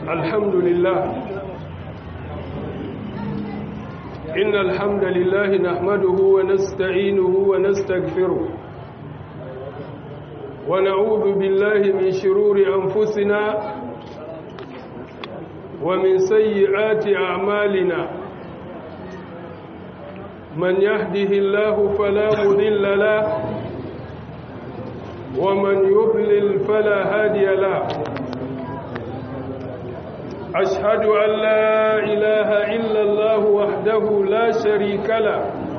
الحمد لله إن الحمد لله نحمده ونستعينه ونستغفره ونعوذ بالله من شرور أنفسنا ومن سيئات أعمالنا من يهده الله فلا مذل له ومن يضلل فلا هادي له أشهد أن لا إله إلا الله وحده لا شريك له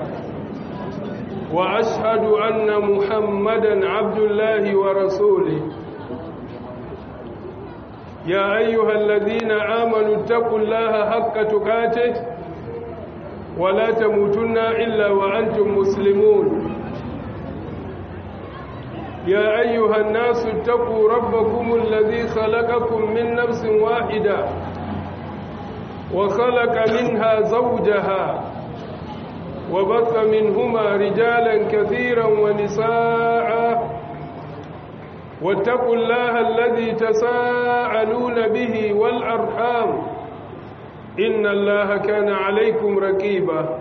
وأشهد أن محمدا عبد الله ورسوله يا أيها الذين آمنوا اتقوا الله حق تقاته ولا تموتن إلا وأنتم مسلمون يا أيها الناس اتقوا ربكم الذي خلقكم من نفس واحدة وخلق منها زوجها وبث منهما رجالا كثيرا ونساء واتقوا الله الذي تساءلون به والأرحام إن الله كان عليكم ركيبا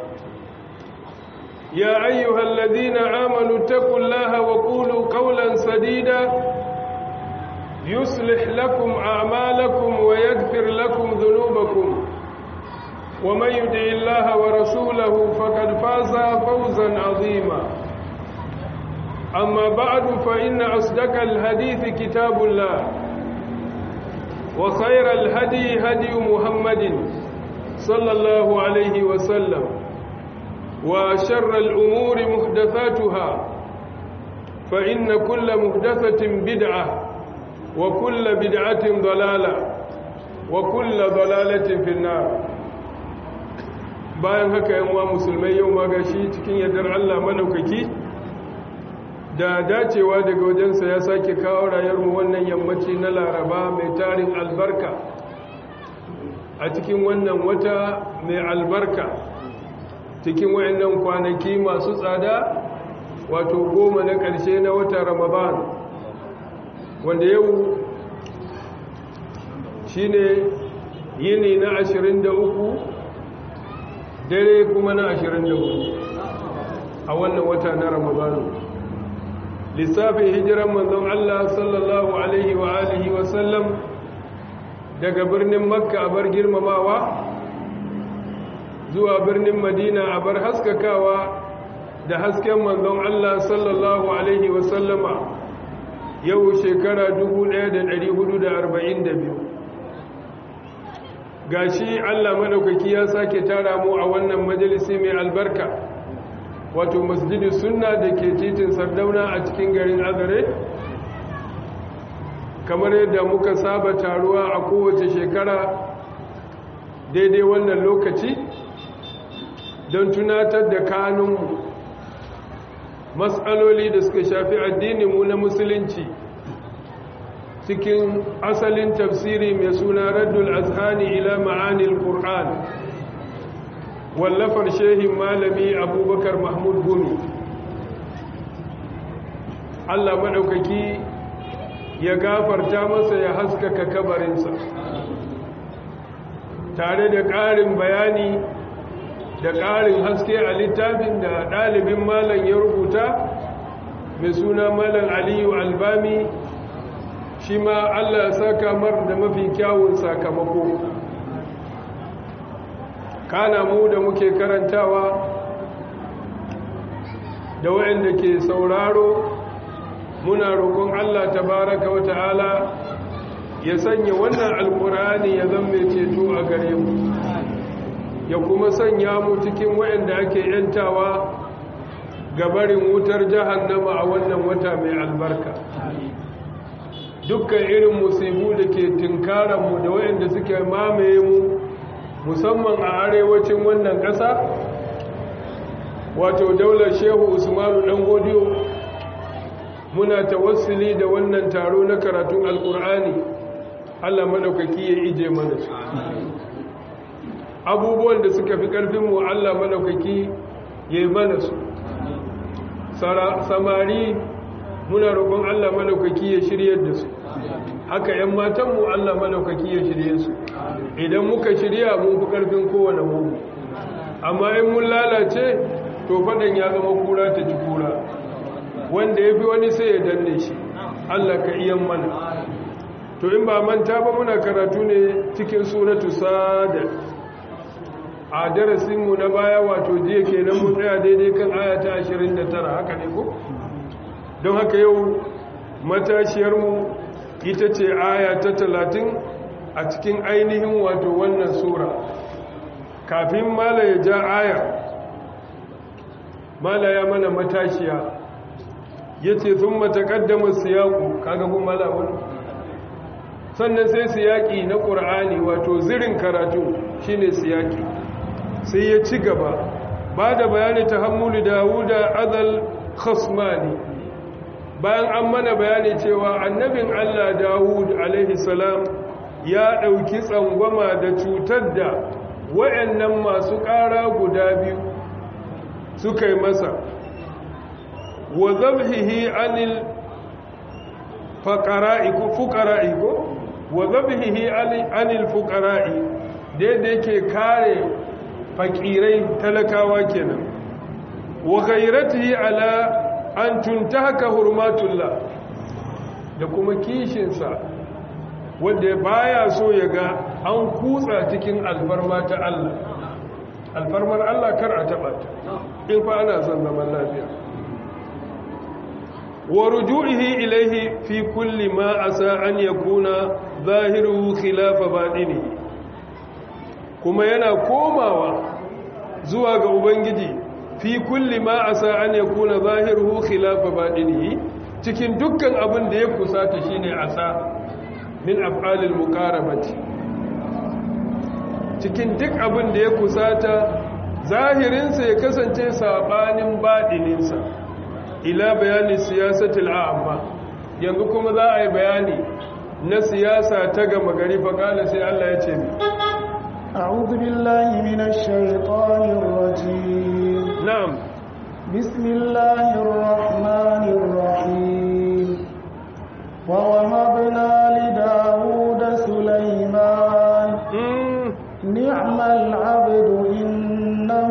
يا أيها الذين آمنوا اتقوا الله وقولوا قولا سديدا يصلح لكم أعمالكم ويغفر لكم ذنوبكم ومن يدع الله ورسوله فقد فاز فوزا عظيما أما بعد فإن أصدق الحديث كتاب الله وخير الهدي هدي محمد صلى الله عليه وسلم وشر الأمور محدثاتها فإن كل محدثة بدعة وكل بدعة ضلالة وكل ضلالة في النار bayan haka yan uwa musulmai yau ma gashi cikin yardar Allah madaukaki da dacewa daga wajensa ya sake kawo rayuwarmu wannan yammaci na Laraba mai tarin albarka a cikin wannan wata mai albarka cikin wayannan kwanaki masu tsada wato goma na ƙarshe na wata Ramadan wanda yau shine yini na 23 dare kuma na 24 a wannan wata na Ramadan lissafin hijiran manzon Allah sallallahu alaihi wa alihi wa sallam daga birnin Makka a bar girmamawa zuwa birnin Madina a bar haskakawa da hasken manzon Allah sallallahu alaihi wa sallama yau shekara 1442 gashi Allah madaukaki ya sake tara mu a wannan majalisi mai albarka wato masjidi sunna da ke titin sardauna a cikin garin azare kamar yadda muka saba taruwa a kowace shekara daidai wannan lokaci don tunatar da kanunmu matsaloli da suka shafi addininmu na musulunci cikin asalin tafsiri mai suna raddul azhani ila ma'anil qur'an wallafar shehin malami abubakar mahmud gumi allah maɗaukaki ya gafarta masa ya haskaka kabarinsa tare da ƙarin bayani da ƙarin haske a littafin da ɗalibin malam ya rubuta mai suna malam aliyu albami shi ma allah saka mar da mafi kyawun sakamako kana mu da muke karantawa da waɗanda ke sauraro muna roƙon Allah tabaraka wa ta'ala ya sanya wannan alkur'ani ya zama ceto a gare mu ya kuma sanya mu cikin waɗanda ake yantawa gabarin wutar jahannama a wannan wata mai albarka dukkan irin musibu da ke tinkaranmu da waɗanda suke mamaye mu musamman a arewacin wannan ƙasa wato daular shehu usmanu ɗan godiyo muna tawassuli da wannan taro na karatun alƙur'ani allah maɗaukaki ya ije mana su abubuwan da suka fi ƙarfinmu allah maɗaukaki ya yi mana su samari muna roƙon allah maɗaukaki ya shiryar da su haka 'yan matanmu Allah malaukaki ya shirye su idan muka shirya mun fi ƙarfin kowane mugu amma in mun lalace to faɗan ya zama kura ta ci kura wanda ya fi wani sai ya danne shi Allah ka iya mana to in ba manta ba muna karatu ne cikin suratu sada a darasinmu na baya wato jiya kenan mun tsaya daidai kan ayata 29 haka ne ko don haka yau matashiyarmu ita ce aya ta 30 a cikin ainihin wato wannan sura kafin mala ya ja aya mala ya mana matashiya ya ce sun matakaddama siyaku kaga kun mala wani sannan sai siyaki na ƙur'ani wato zirin karatu shine siyaki sai ya ci gaba ba da bayani ta hammulu dawuda azal khasmani bayan an mana bayani cewa annabin allah dawud alaihi salam ya ɗauki tsangwama da cutar da wayannan masu ƙara guda biyu suka yi masa wa zabhihi anil faqara'i ko fuqara'i ko wa zabhihi anil fuqara'i da yake kare fakirai talakawa kenan wa ghayratihi ala an tuntahaka hurmatullah da kuma kishinsa wanda baya so ya ga an kutsa cikin alfarma ta Allah alfarmar Allah kar a taba ta in fa ana son zaman lafiya wa ruju'ihi ilayhi fi kulli ma asa an yakuna zahiru khilafa batini kuma yana komawa zuwa ga ubangiji fi kulli ma asa an yakuna zahiru khilafa batini cikin dukkan abin da ya kusata shine asa min af'alil muqarabati cikin duk abin da ya kusata zahirinsa ya kasance sabanin baɗininsa ila bayani siyasatul a'amma yanzu kuma za a yi bayani na siyasa ta gama gari faƙala sai Allah ya ce أعوذ بالله من الشيطان الرجيم نعم بسم الله الرحمن الرحيم ووهبنا لداود سليمان نعم العبد إنه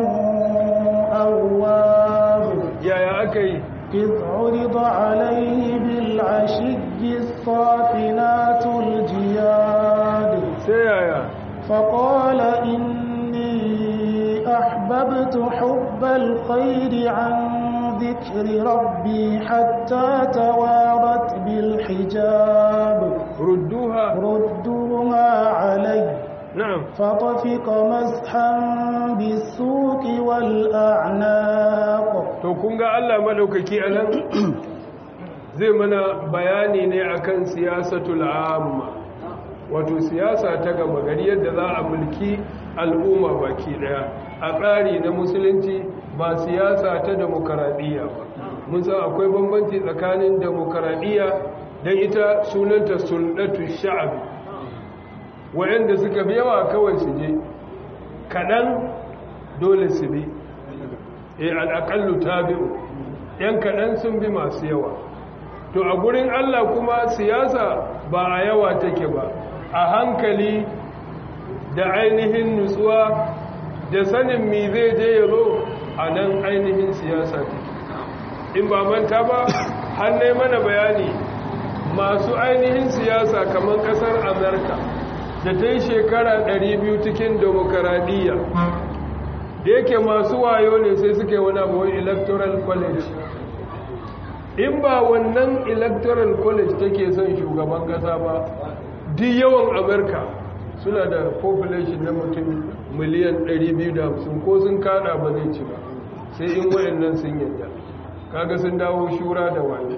أواب يا يا أكي إذ عرض عليه بالعشي الصافنات الجياد سيايا فقال إني أحببت حب الخير عن ذكر ربي حتى توارت بالحجاب ردوها ردوها علي نعم فطفق مسحا بالسوق والأعناق to kun ga Allah madaukaki anan zai mana bayani ne akan siyasatul amma wato siyasa ta gama gari yadda za a mulki al'umma baki daya a tsari na musulunci ba siyasa ta demokaradiyya ba mun san akwai bambanci tsakanin demokaradiyya don ita sunanta sulɗatu sha'abi wa'anda suka fi yawa kawai su je kaɗan dole su bi e al'aƙallu ta biyu ‘yan kaɗan sun bi masu yawa to a gurin Allah kuma siyasa ba a yawa take ba a hankali da ainihin nutsuwa da sanin mi zai je ya zo a nan ainihin siyasa take in ba manta ba hannai mana bayani masu ainihin siyasa kamar kasar amurka da ta yi shekara 200 cikin demokaradiyya da yake masu wayo ne sai suke wani abuwa electoral college in ba wannan electoral college take son shugaban kasa ba duk yawan amurka suna da population na mutum miliyan 250 ko sun kada ba zai ci ba sai in wayannan sun yadda kaga sun dawo shura da wani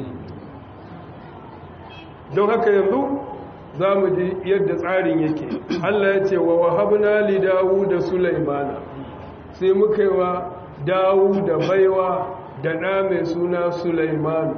don haka yanzu za mu ji yadda tsarin yake allah ya ce wa wahabna li dawu da sulaimana sai muka yi wa dawu da baiwa da ɗa mai suna sulaimanu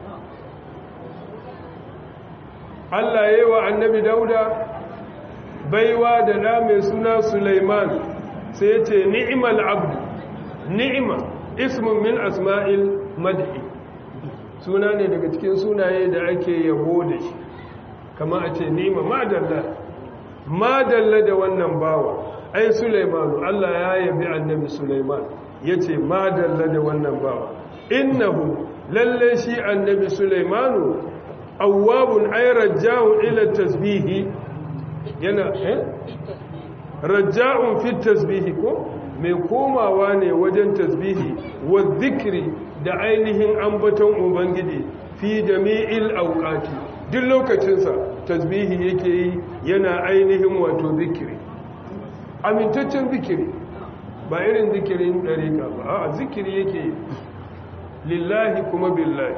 allah ya yi wa annabi dauda baiwa da ɗa mai suna sulaiman sai ce ni'imal abdu ni'ima ismin min asma'il madhi suna ne daga cikin sunaye da ake yabo da shi kama a ce nima madalla madalla da wannan bawa ai sulaimanu Allah ya yabi annabi sulaiman yace madalla da wannan bawa innahu lalle shi annabi sulaimanu awwabun ay raja'un ila tasbihi yana eh raja'un fi tasbihi ko mai komawa ne wajen tasbihi wa zikri da ainihin ambaton ubangiji fi jami'il awqati duk lokacinsa tasbihi yake yi yana ainihin wato zikiri amintaccen zikiri ba irin zikirin dariƙa ba a zikiri yake lillahi kuma billahi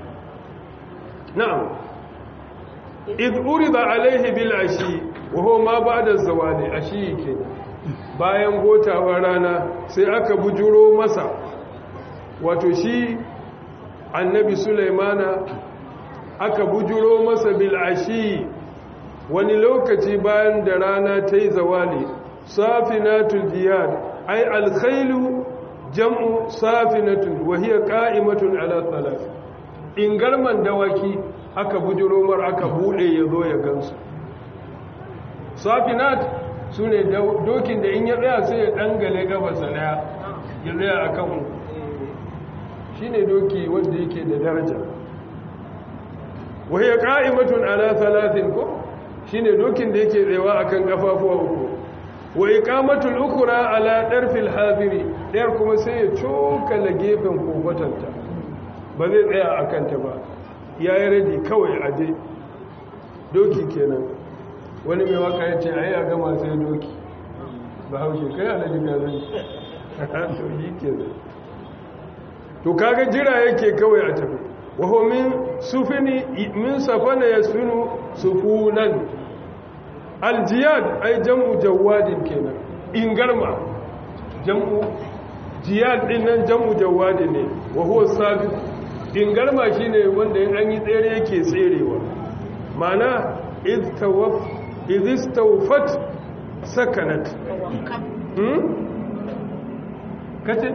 na'am idh urida alaihi bil ashi wa huwa ma ba'da zawali ashi kenan bayan gotawar rana sai aka bujuro masa wato shi annabi sulaimana aka bujuro masa bil'ashi wani lokaci bayan da rana ta yi zawali safinatul jiyad ai alkhailu jam'u safinatun wa hiya qa'imatun ala thalath ingarman dawaki aka bujuro mar aka bude yazo ya gansu safinat sune dokin da in ya tsaya sai ya dangale gabasa daya ya tsaya akan shine doki wanda yake da daraja wahiyar ƙa'imatun ala talatin ko shi ne dokin da yake tsewa a kan ƙafafuwa uku wa iqamatul ukura ala ɗarfil haziri ɗayar kuma sai ya cokala gefen kofatanta ba zai tsaya a kanta ba ya yi radi kawai a je doki kenan wani mai waka ya ce a yi a gama sai doki ba haushe kai alaji gazan to yi kenan to kaga jira yake kawai a tafi waho min sufini min safana yasfinu sufunan aljiyad ai jam'u jawadin kenan ingarma jam'u jiyad din nan jam'u jawadin ne wa huwa sabiq ingarma shine wanda in an yi tsere yake tserewa mana id tawaf id istawfat sakanat hmm kace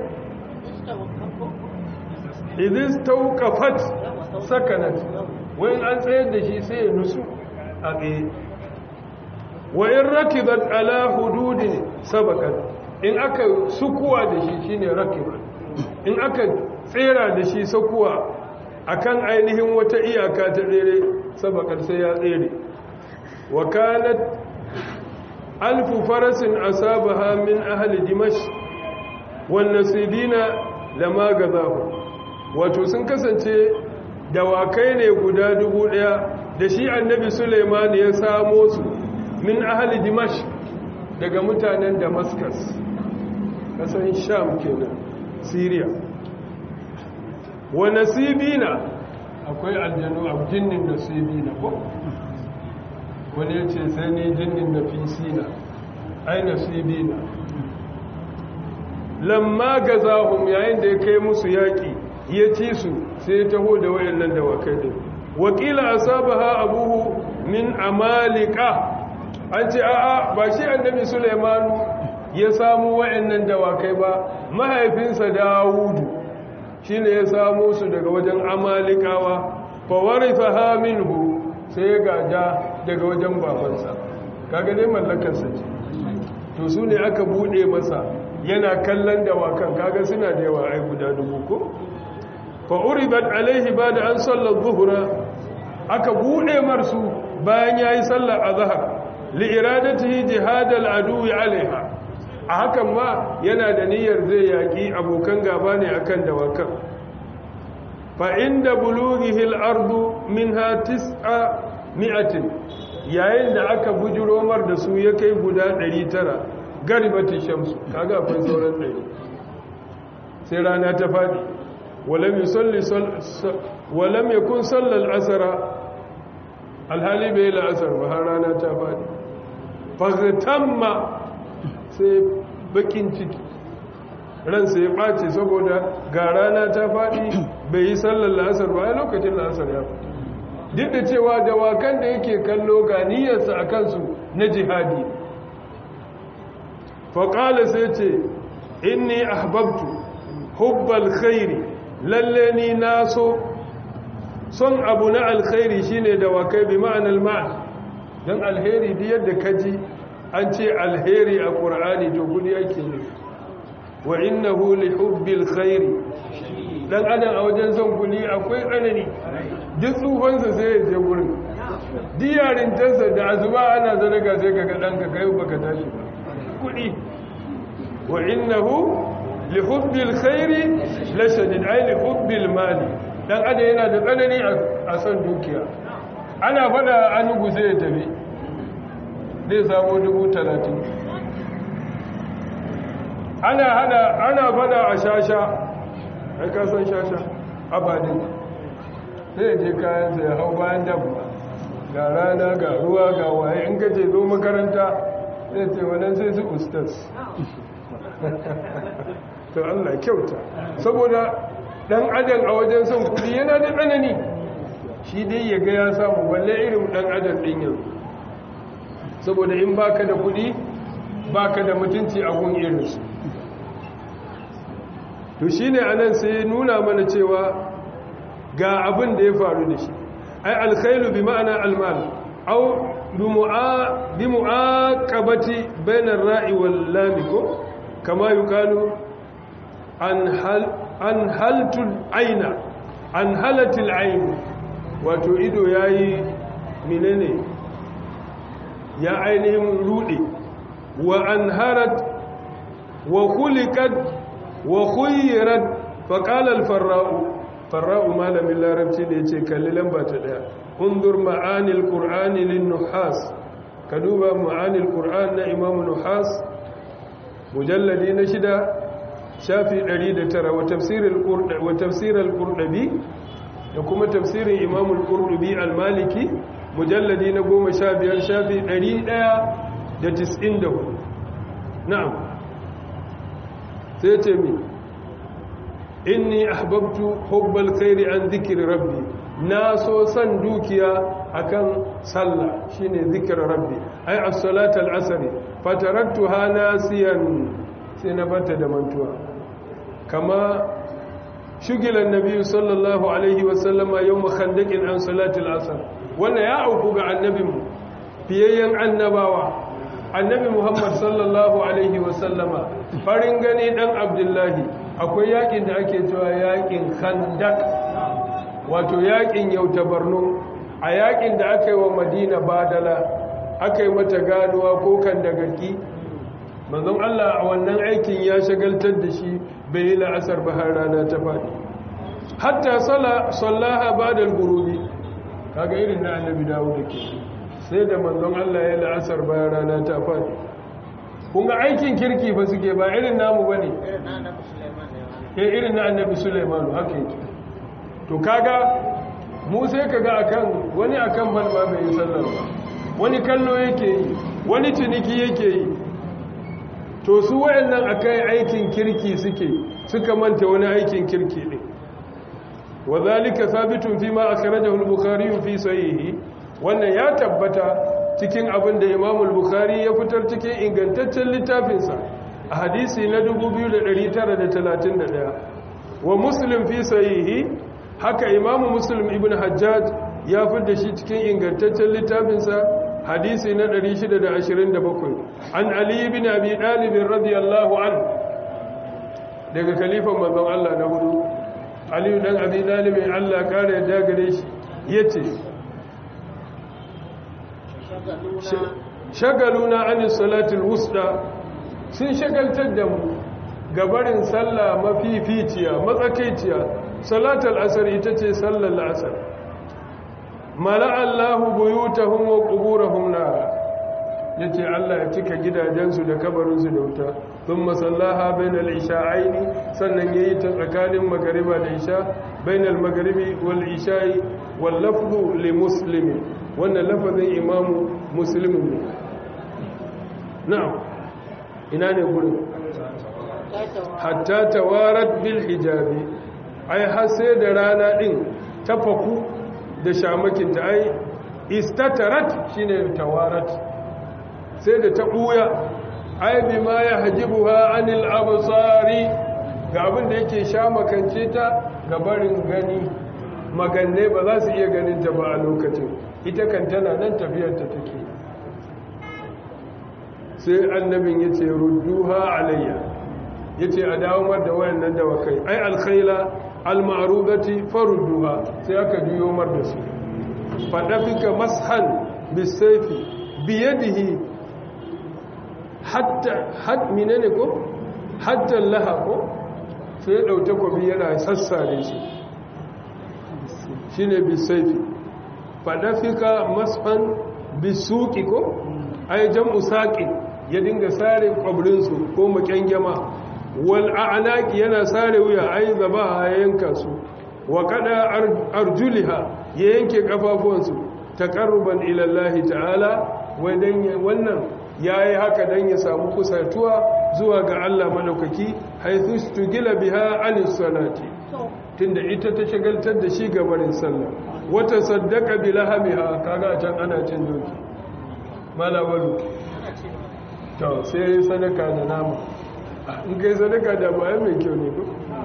idis taukafat sakanat wani an tsayar da shi sai ya nusu a tsaye wa in rakibat ala hududin sabakan in aka sukuwa da shi shine rakibat in aka tsera da shi sakuwa akan ainihin wata iyaka ta tsere sabakan sai ya tsere wa kanat alfu farasin asabaha min ahli dimash wan nasibina lama gazahu wato sun kasance dawakai ne guda dubu daya da shi annabi suleiman ya samo su min ahali dimash daga mutanen damascus kasan sham kenan syria wa nasibina akwai aljanu a jinnin nasibina ko wani ya ce sai ne jinnin nafisina ai nasibina lamma gazahum yayin da ya kai musu yaƙi ya ci su sai ya taho da wayannan dawakai din wakila asabaha abuhu min amalika an ce a'a ba shi annabi sulaimanu ya samu wayannan dawakai ba mahaifinsa dawudu shine ya samu su daga wajen amalikawa fa warithaha minhu sai ya gaja daga wajen babansa kaga dai mallakarsa ce to su ne aka bude masa yana kallon dawakan kaga suna da yawa ai guda dubu ko fa uribat alaihi bada an sallar zuhura aka bude marsu bayan yayi sallar azhar li iradatihi jihadal aduwi alaiha a hakan ma yana da niyyar zai yaki abokan gaba ne akan dawakan fa inda bulughihi al-ardu minha tis'a mi'atin yayin da aka bujiro mar da su ya kai guda 900 garibati shamsu kaga akwai sauran ɗari sai rana ta faɗi walam yusalli walam yakun sallal asara alhali bai la'asar ba har rana ta faɗi fagtamma sai bakin ciki ransa ya ɓace saboda ga rana ta faɗi bai yi sallar la'asar ba a lokacin la'asar ya faɗi duk da cewa dawakan da yake kallo ga niyyarsa a kansu na jihadi faƙala sai ce inni ahbabtu hubbal khairi lalle ni na so son abu na alkhairi shine dawakai bi ma'anar ma'an don alheri duk yadda kaji an ce alheri a ƙur'ani to kudi yake ne wa innahu li hubbil khairi dan adam a wajen son kudi akwai tsanani duk tsufansa sai ya je gurin diyarintarsa da azuba ana zarga sai kaga ɗanka kai baka tashi ba kudi wa innahu li hubbil khairi la shadid ay li hubbil mali dan adam yana da tsanani a son dukiya ana fada an guse ya tafi zai samu dubu talatin ana hada ana fada a shasha ai ka san shasha abadin zai je kayansa ya hau bayan dabba ga rana ga ruwa ga waye in ka ce zo makaranta zai ce wannan sai su ustas to Allah kyauta saboda dan adam a wajen son kudi yana da tsanani shi dai ya ga ya samu balle irin dan adam din yanzu saboda in baka da kudi baka da mutunci a gun irinsu to shine anan sai nuna mana cewa ga abin da ya faru da shi ai alkhailu bi ma'ana almal aw bi mu'aqabati bainar ra'i wal lam ko kama yuqalu an hal an haltul aina an halatil ain wato ido yayi menene ya ainihin rude wa an harat wa khuliqat wa khuyyirat fa qala al farra'u farra'u malamin larabci da yace kalli lamba ta daya undur ma'anil qur'ani lin nuhas ka duba ma'anil qur'an na imamu nuhas mujalladi na shida shafi 109 wa tafsirul qur'ani wa tafsirul qur'ani da kuma tafsirin imamul qur'ani al-maliki mujalladi na goma sha biyar shafi ɗari ɗaya da tis'in da hudu na'am sai ce mi inni ahbabtu hubbal khairi an zikiri rabbi na so san dukiya akan sallah shine zikir rabbi ai as-salata al-asr fataraktuha nasiyan sai na bata da mantuwa kama shugilan nabi sallallahu alaihi wasallama yawm khandaqin an salati al-asr wannan ya auku ga annabinmu fiyayyen annabawa annabi muhammad sallallahu alaihi wasallama farin gani dan abdullahi akwai yakin da ake cewa yakin khandak wato yakin yauta barno a yakin da aka yi wa madina badala aka yi mata ganuwa ko kan dagarki manzon allah a wannan aikin ya shagaltar da shi bai yi la'asar ba har rana ta faɗi hatta sallaha ba da gurubi kaga irin na annabi dawo da ke sai da manzon Allah ya la'asar bayan rana ta faɗi kun ga aikin kirki ba suke ba irin namu ba ne irin na annabi Sulaimanu haka yake to kaga mu sai kaga akan wani akan balma bai yi sallar ba wani kallo yake yi wani ciniki yake yi to su wayannan akai aikin kirki suke suka manta wani aikin kirki din وذلك ثابت فيما أخرجه البخاري في صحيحه wannan ya tabbata cikin abin da Imam al-Bukhari ya fitar cikin ingantaccen littafinsa a hadisi na 2931 wa Muslim fi sahihi haka Imam Muslim ibn Hajjaj ya fitar shi cikin ingantaccen littafinsa hadisi na 627 an Ali ibn Abi Talib radiyallahu anhu daga khalifan manzon Allah na hudu aliyu dan abi dalibin allah kare yadda gare shi ya ce shagaluna anin salatul wusta sun shagaltar da mu gabarin sallah mafificiya matsakaiciya salatul asar ita ce sallar la'asar mala'allahu buyutahum wa quburahum nara yace Allah ya cika gidajensu da kabarinsu da wuta thumma sallaha bainal isha'aini sannan yayi ta tsakanin magariba da isha bainal magribi wal isha'i wal lafzu li muslim wannan lafazin imamu muslim ne na'am ina ne gurin hatta tawarat bil hijabi ai har sai da rana din ta faku da shamakinta ai istatarat shine tawarat sai da ta ɓuya ai bi ma ya hajibu ha anil abusari ga abin da yake sha makance ta ga barin gani maganne ba za su iya ganin ta ba a lokacin ita kan tana nan tafiyarta take sai annabin ya ce rudduha alayya ya ce a dawamar da wayannan dawakai ai alkhaila almarudati farudduha sai aka juyo mar da su fadafika mashan bisayfi biyadihi hatta had minene ko hatta laha ko sai dauke kwabi yana sassare shi shine bisayfi fadafika mashan bisuki ko ai jam'u saqi ya dinga sare kwabrinsu ko makyangema wal a'naqi yana sare wuya ai zabaha ya yanka su wa kada arjuliha ya yanke kafafuwansu taqarruban ila Allah ta'ala wai dan wannan yayi haka dan ya samu kusatuwa zuwa ga Allah madaukaki haythu stugila biha anis salati tunda ita ta shagaltar da shi gabarin sallah wata saddaka bilahamiha kaga can ana cin doki malawalu to sai sadaka da nama in kai sadaka da bayan mai kyau ne ko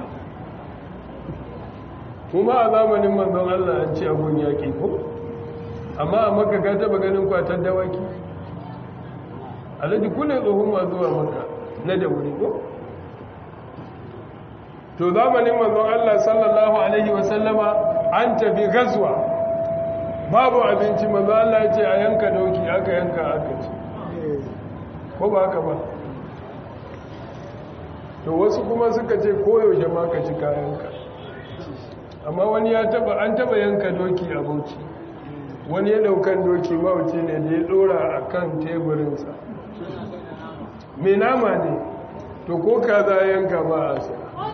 kuma a zamanin manzon Allah an ci abun yaƙi ko amma a maka ka taba ganin kwatar dawaki alhaji kune tsohon ma zuwa maka na da wuri ko to zamanin manzon Allah sallallahu alaihi wasallama an tafi gazuwa babu abinci manzon Allah ya ce a yanka dauki aka yanka aka ci ko ba haka ba to wasu kuma suka ce koyaushe ma ka ci kayanka amma wani ya taba an taba yanka doki a bauchi wani ya daukan doki mawuci ne da ya dora a kan teburinsa mai nama ne to ko ka za yanka ba a sa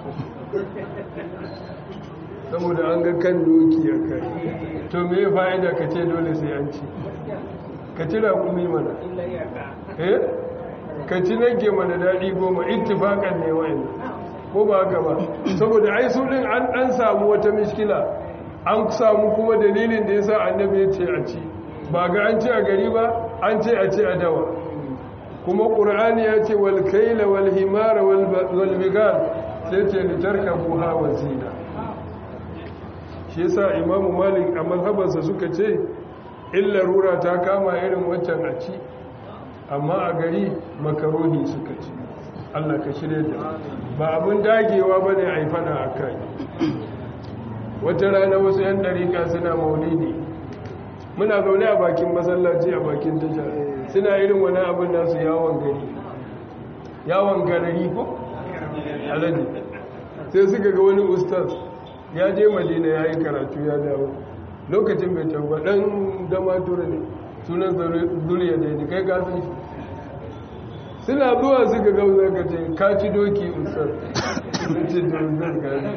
saboda an ga kan doki a kai to me ya fa'ida ka ce dole sai an ci ka ci raƙumi mana eh ka ci nage mana daɗi goma ittifaƙan ne wa'in ko ba haka ba saboda ai su ɗin an ɗan samu wata miskila an samu kuma dalilin da ya sa annabi ya ce a ci ba ga an ce a gari ba an ce a ce a dawa kuma ƙur'ani ya ce wal kaila wal himara wal bigal sai ce litarka buha wa zina shi yasa imamu malik a mazhabarsa suka ce illa rura ta kama irin waccan a ci amma a gari makarohi suka ci Allah ka shirya da ba abin dagewa ba ne a yi fada a kai wata rana wasu yan ɗarika suna maulidi muna zaune a bakin masallaci a bakin tasha suna irin wani abin nasu yawon gari yawon garari ko? alaji sai suka ga wani ustaz ya je madina ya yi karatu ya dawo lokacin bai tauba ɗan dama tura ne sunan zuriya da ya kai gasan shi suna zuwa suka gauza ka ce ka ci doki usar ce da usar gani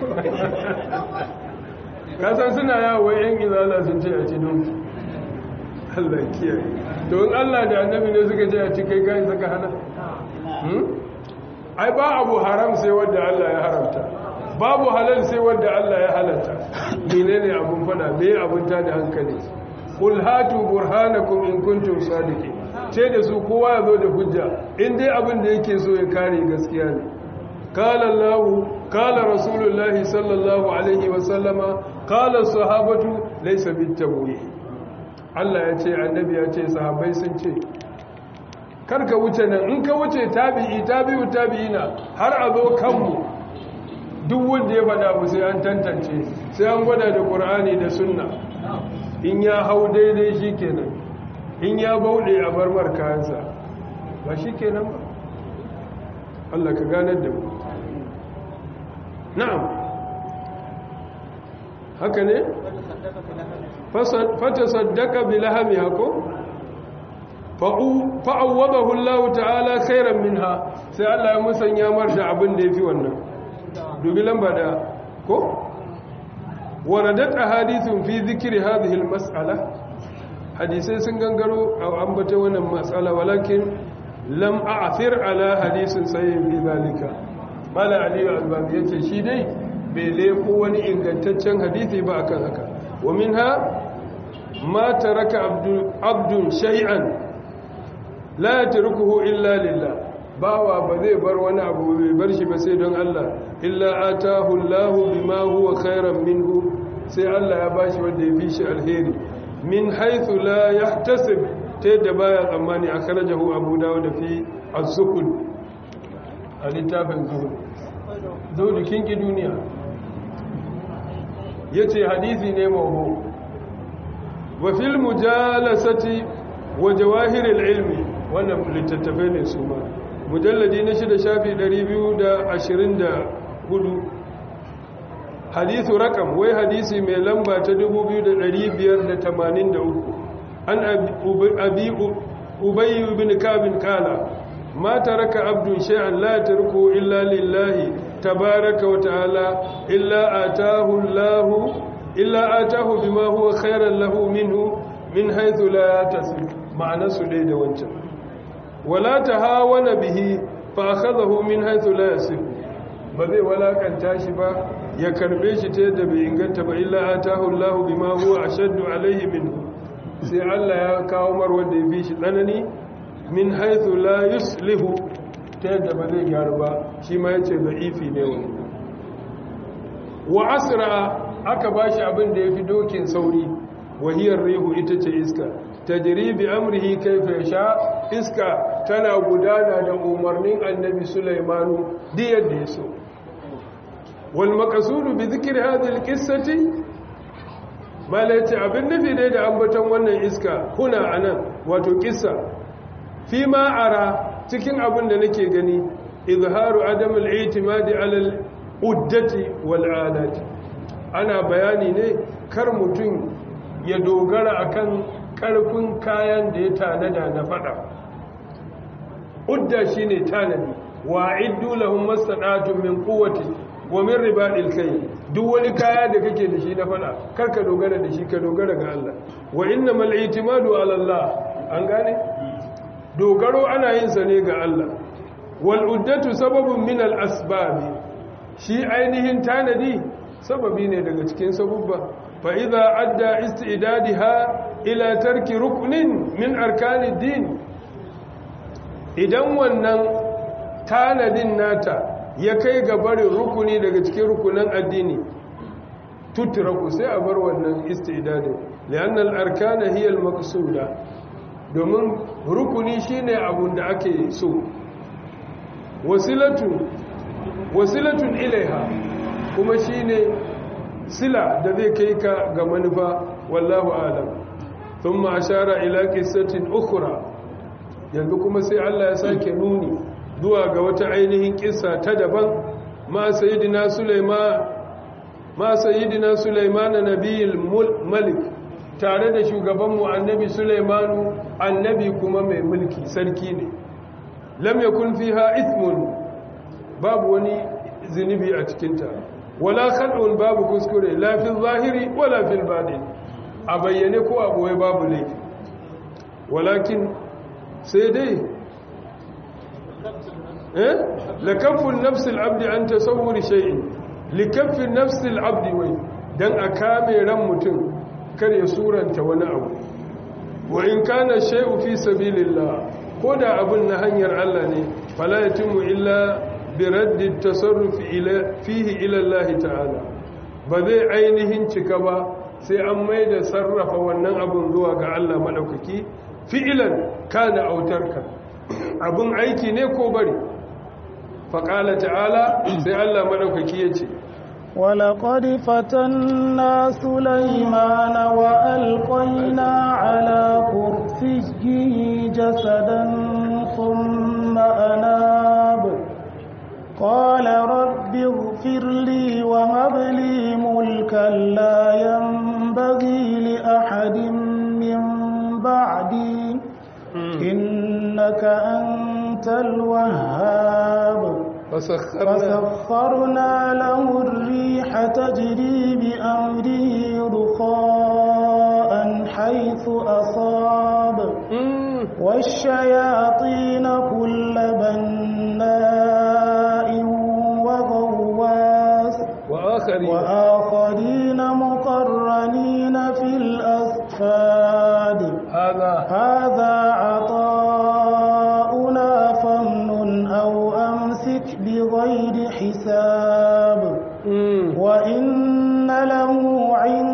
kasan suna yawon yan izala sun ce a ci doki allah kiyaye don allah da annabi ne suka ce a ci kai kayan saka hana ai ba abu haram sai wadda allah ya haramta babu halal sai wadda allah ya halatta mene ne abun fada me abun ta da hankali kul hatu burhanakum in kuntum sadiqin ce da su kowa ya zo da hujja in dai abin da yake so ya kare gaskiya ne kala Allah kala Rasulullah sallallahu alaihi wa sallama kala sahabatu laysa bitabwi Allah ya ce annabi ya ce sahabbai sun ce kar ka wuce nan in ka wuce tabi'i tabi'u tabi'ina har a zo kanmu duk wanda ya faɗa mu sai an tantance sai an gwada da Qur'ani da Sunna in ya hau daidai shikenan in ya bauɗe a barmar kayansa ba shi kenan ba Allah ka ganar da mu na'am haka ne fata saddaka bi lahami hako fa'awwadahu Allah ta'ala khairan minha sai Allah ya musanya mar da abin da yafi wannan dubi lamba da ko waradat ahadithun fi dhikri hadhihi al-mas'ala hadisai sun gangaro a ambata wannan matsala walakin lam a'thir ala hadisin sayyid bi zalika mala aliyu albani yace shi dai bai leko wani ingantaccen hadisi ba akan haka wa minha ma taraka abdu abdun shay'an la yatrukuhu illa lillah bawa ba zai bar wani abu bai bar shi ba sai don Allah illa atahu Allah bima huwa khairan minhu sai Allah ya bashi wanda ya fi shi alheri min haythu la yahtasib ta yadda baya tsammani akhrajahu abu dawud fi az-zuhd a littafin zuhud zuhud kinki duniya yace hadisi ne mawdu wa fil mujalasati wa jawahir al-ilmi wannan littattafai ne su ma mujalladi na shida shafi 224 hadithu rakam wai hadisi mai lamba ta 2583 an abi ubayy ibn kabin kala ma taraka abdun shay'an la tarku illa lillahi tabaaraka wa ta'ala illa ataahu allah illa ataahu bima huwa khayran lahu minhu min haythu la yatasib ma'ana su dai da wancan wala tahawana bihi fa akhadahu min haythu la yasib ba zai walakanta shi ba ya karbe shi ta yadda bai inganta ba illa atahu Allah bima huwa ashaddu alaihi minhu sai Allah ya kawo mar wanda ya bi shi tsanani min haythu la yuslihu ta yadda ba zai gyaru ba shi ma yace da'ifi ne wani wa asra aka bashi abin da yafi dokin sauri wahiyar rihu ita ce iska tajri bi amrihi kayfa yasha iska tana gudana da umarnin annabi Sulaimanu duk yadda ya so wal maqsudu bi dhikri hadhihi alqissati malati abin nufi dai da ambaton wannan iska kuna anan wato kissa fi ma ara cikin abin da nake gani izharu adam al-i'timadi ala al-uddati wal alati ana bayani ne kar mutum ya dogara akan karfin kayan da ya tanada na fada udda shine tanadi wa iddu lahum mastata'tum min quwwati wa min ribadil kayl duk wani kaya da kake da shi na fada karka dogara da shi ka dogara ga Allah wa innamal i'timadu ala Allah an gane dogaro ana yin sa ne ga Allah wal uddatu sababun min al asbab shi ainihin tanadi sababi ne daga cikin sabubba fa idza adda istidadiha ila tarki ruknin min arkanid din idan wannan tanadin nata ya kai ga barin rukuni daga cikin rukunan addini tutraku sai a bar wannan istidadin li'annal arkana hiya al-maqsuda domin rukuni shine abun da ake so wasilatu wasilatun ilaiha kuma shine sila da zai kai ka ga manufa wallahu alam thumma ashara ila qissatin ukhra yanzu kuma sai Allah ya sake nuni zuwa ga wata ainihin kissa ta daban ma sayyidina Sulaiman ma sayyidina Sulaiman nabiyul malik tare da shugabanmu annabi Sulaimanu annabi kuma mai mulki sarki ne lam yakun fiha ithmun babu wani zinubi a cikinta wala khal'un babu kuskure la fil zahiri wala fil batin a bayyane ko a boye babu laifi walakin sai dai eh lakaffun nafsil abdi an tasawwur shay'in likaffin nafsil abdi wai dan a kame ran mutum kar ya suranta wani abu wa in kana shay'u fi sabilillah ko da abun na hanyar Allah ne fala yatimu illa bi raddi tasarruf ila fihi ila Allah ta'ala ba zai ainihin cika ba sai an maida sarrafa wannan abun zuwa ga Allah madaukaki fi'ilan kana autarka abun aiki ne ko bari faqala ta'ala sai Allah madaukaki yace ولقد فتنا سليمان وألقينا على كرسيه جسدا ثم أناب قال رب اغفر لي وهب لي ملكا لا ينبغي لأحد من بعدي إنك أنت الوهاب فسخرنا, فسخرنا له الريح تجري بأمره رخاء حيث أصاب والشياطين كل بناء وغواس وآخرين, وآخرين مقرنين في الأصفاد هذا هذا عطاؤنا فمن أو أمسك بغير حساب مم. وإن له عند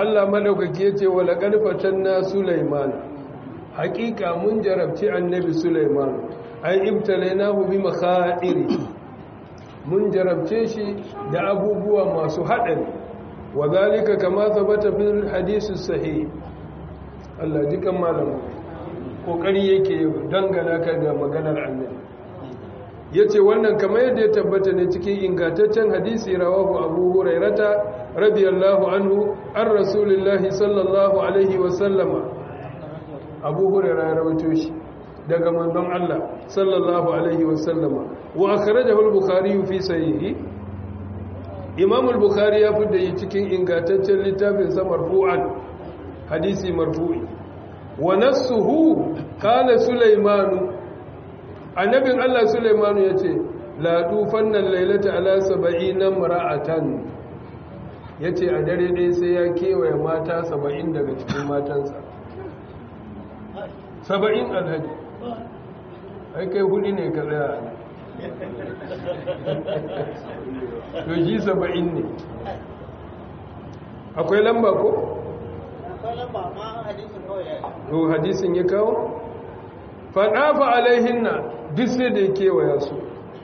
Allah madaukaki yace wala qadfatan na Sulaiman haqiqa mun jarabci annabi Sulaiman ai ibtalainahu bi makhairi mun jarabce shi da abubuwa masu haɗari wa zalika kama tabbata fil hadisi sahih Allah jikan malamu kokari yake dangana ka ga maganar annabi yace wannan kamar yadda ya tabbata ne cikin ingantaccen hadisi rawahu Abu Hurairata radiyallahu anhu an Rasulullahi sallallahu alaihi wa sallama Abu Hurairah ya rawaito shi daga manzon Allah sallallahu alaihi wa sallama wa akhrajahu al-Bukhari fi sahihi Imam al-Bukhari ya fidda yi cikin ingantaccen littafin sa marfu'an hadisi marfu'i wa nassuhu kana Sulaimanu annabin Allah Sulaimanu ya ce la tufannan lailata ala saba'ina mara'atan ya ce a dare ɗaya sai ya kewaye mata saba'in daga cikin matansa saba'in alhaji ai kai hudu ne ka tsaya to ji saba'in ne akwai lamba ko? akwai lamba ma hadisin kawai ya to hadisin ya kawo? faɗafa alaihinna duk sai da ya kewaya su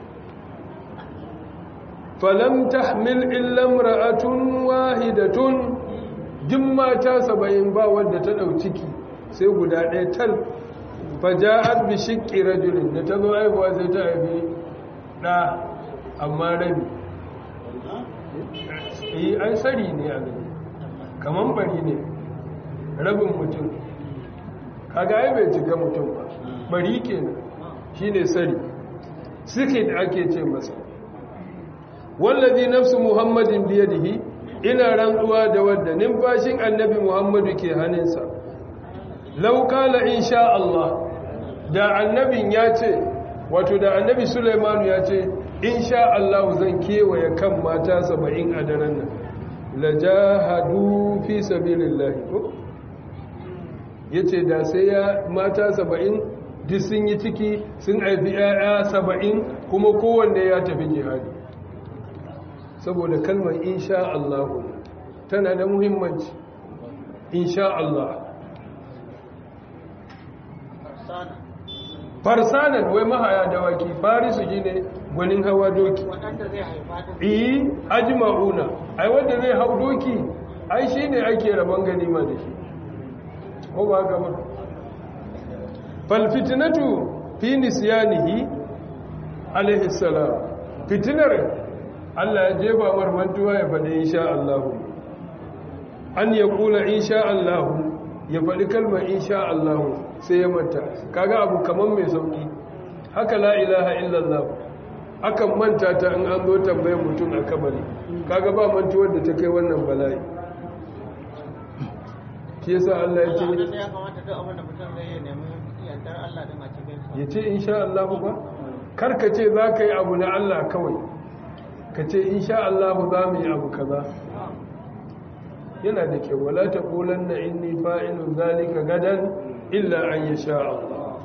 falam tahmil illam ra'atun wahidatun duk mata saba'in ba wadda ta ɗau ciki sai guda ɗaya tal faja'at bi shiqqi rajulin da ta zo haihuwa sai ta haifi ɗa amma rabi yi an sari ne a gani kaman bari ne rabin mutum kaga ai bai cika mutum ba bari kenan shine sari sikid ake ce masa wallazi nafsu muhammadin biyadihi ina rantsuwa da wadda numfashin annabi muhammadu ke hannunsa law qala insha Allah da annabin ya ce wato da annabi Sulaiman ya ce insha Allah zan kewaye kan mata 70 a daren nan lajahadu fi sabilillah ko yace da sai ya mata 70 duk sun yi ciki sun haifi 'ya'ya saba'in kuma kowanne ya tafi jihadi saboda kalmar insha Allah tana da muhimmanci insha Allah farsanan wai mahaya dawaki farisu ji ne gwanin hawa doki waɗanda zai haifa ta iyi ajma'una ai wanda zai hau doki ai shine ake rabon ganima da shi ko ba haka ba falfitinatu fi nisyanihi alaihi salam fitinar Allah ya jefa marmantuwa ya faɗi insha Allah an ya kula insha Allah ya faɗi kalmar insha Allah sai ya manta kaga abu kaman mai sauki haka la ilaha illallah akan manta ta in an zo tambayar mutum a kabari kaga ba mantuwar da ta kai wannan bala'i shi yasa Allah ya ce Allah ya kamata duk abin da mutum zai yi nemi yardar Allah din a cikin sa ya ce insha Allah ba karka ce za ka yi abu na Allah kawai ka ce insha Allah za mu yi abu kaza yana da kyau wala ta kulan na inni fa'ilun zalika gadan illa an yi sha Allah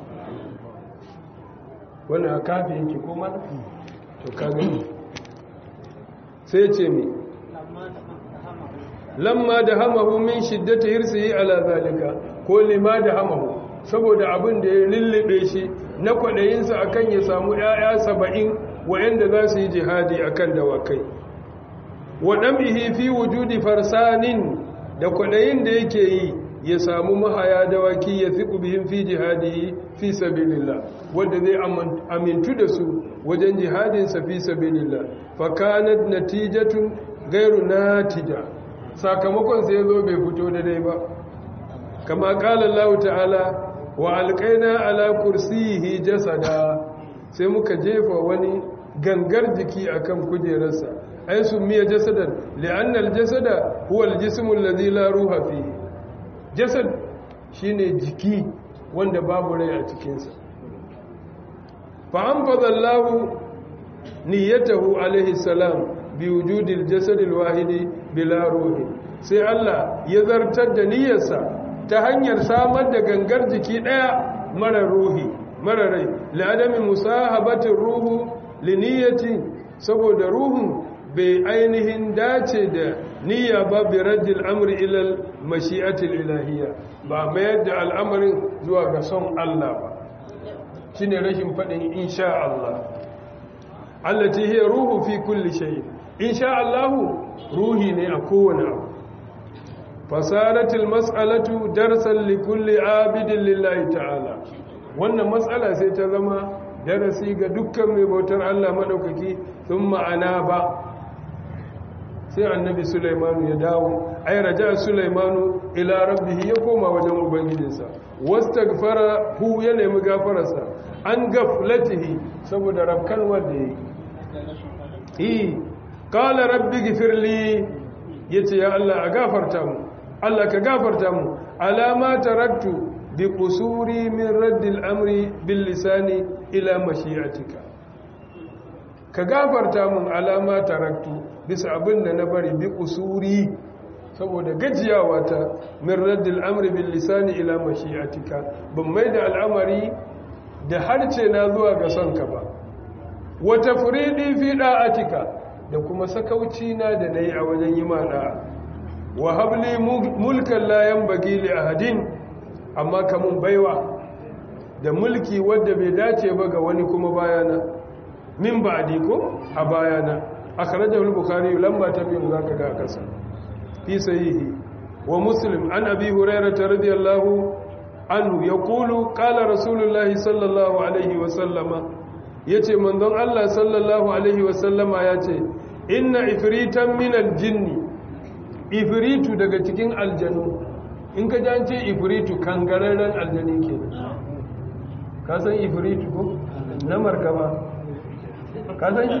wani a kafi yake kuma to ka gani sai ce mi lamma da hama lamma da hamahu min shiddata hirsihi ala zalika ko lima da hamahu saboda abin da ya lullube shi na kwaɗayinsa akan ya samu ‘ya'ya saba'in wa'yanda za su yi jihadi akan dawakai waɗam'ihi fi wujudi farsanin da kwaɗayin da yake yi ya samu mahaya dawaki ya fi ƙubihin fi jihadi fi sabilillah wadda zai amintu da su wajen jihadinsa fi sabilillah fakanat natijatun gairu natija sakamakon sai ya zo bai fito da dai ba kama ƙala Allah ta'ala wa alƙaina ala kursiyihi jasada sai muka jefa wani gangar jiki akan kujerarsa ai sun miya jasadan li'annal jasada huwa aljismu alladhi la ruha fihi jasad shine jiki wanda babu rai a cikinsa fa anfadha Allah niyyatahu alaihi salam bi wujudil jasad alwahidi bila ruhi sai Allah ya zartar da niyyarsa ta hanyar samar da gangar jiki ɗaya mara ruhi mara rai la'adami musahabatin ruhu liniyati saboda ruhun bai ainihin dace da niyya ba bi raddil amri ilal mashi'atil ilahiyya ba mayar da al'amarin zuwa ga son Allah ba shine rashin faɗin insha Allah allati hiya ruhu fi kulli shay insha Allah ruhi ne a kowane abu fasaratil mas'alatu darsan li kulli abidin lillahi ta'ala wannan matsala sai ta zama darasi ga dukkan mai bautar Allah madaukaki sun ma'ana ba sai annabi Sulaimanu ya dawo ay raja Sulaimanu ila rabbihi ya koma wajen ubangijinsa wastaghfara hu ya nemi gafararsa an gaflatihi saboda rabkan wanda yayi eh qala rabbi ghfirli yace ya Allah a gafarta mu Allah ka gafarta mu alama taraktu bi qusuri min raddil amri bil lisani ila mashi'atika ka gafarta mun alama taraktu bisa abin da na bari bi qusuri saboda gajiyawa ta min raddil amri bil lisani ila mashi'atika ban mai da al'amari da harce na zuwa ga sonka ba wa tafridi fi da'atika da kuma sakauci na da nayi a wajen yi ma da'a wa habli mulkan la yanbaghi li ahadin amma kamun baiwa da mulki wadda bai dace ba ga wani kuma bayana min ba'di ko a bayana akhrajahu al-bukhari lamba ta biyu zaka ga kasa fi sahihi wa muslim an abi hurairah radiyallahu anhu yaqulu qala rasulullahi sallallahu alaihi wa sallama yace manzon Allah sallallahu alaihi wa sallama yace inna ifritan min al-jinni ifritu daga cikin aljanu in ka ji an ce ifritu kangararren aljani ke ka san ifritu ko na markaba ka san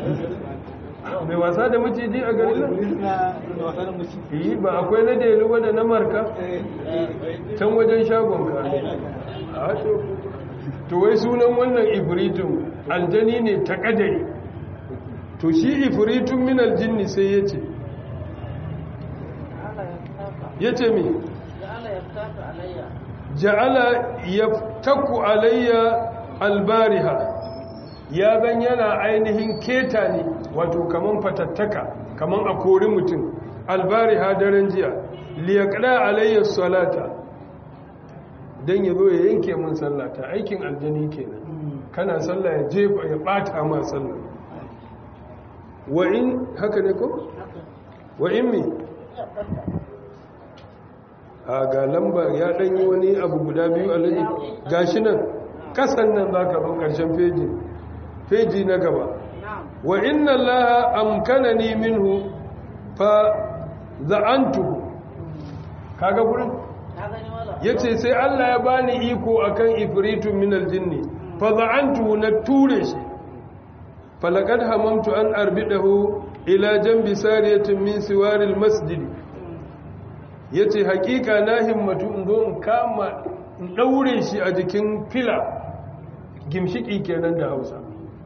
mai wasa da maciji a garin nan yi ba akwai na delu ba da na marka can wajen shagon ka a to wai sunan wannan ifritun aljani ne ta kadari to shi ifritun min aljinni sai ya ce ya ce mi ja'ala yaftaku alayya albariha ya zan yana ainihin keta ne wato kaman fatattaka kaman a kori mutum albariha daren jiya liyaqda alayya salata dan yazo ya yanke mun sallata aikin aljani kenan kana sallah ya jefa ya bata ma sallah wa in haka ne ko wa in mi a ga lamba ya ɗanyi wani abu guda biyu a laji gashi nan kasan nan za ka zo ƙarshen feji feji na gaba wa inna allaha amkanani minhu fa za'antuhu kaga gurin yace sai Allah ya bani iko akan ifritun min aljinni fa za'antuhu na ture shi falaqad hamamtu an arbidahu ila janbi sariyatin min siwaril masjidi ya ce hakika na himmatu in zo in kama in ɗaure shi a jikin fila gimshiki kenan da hausa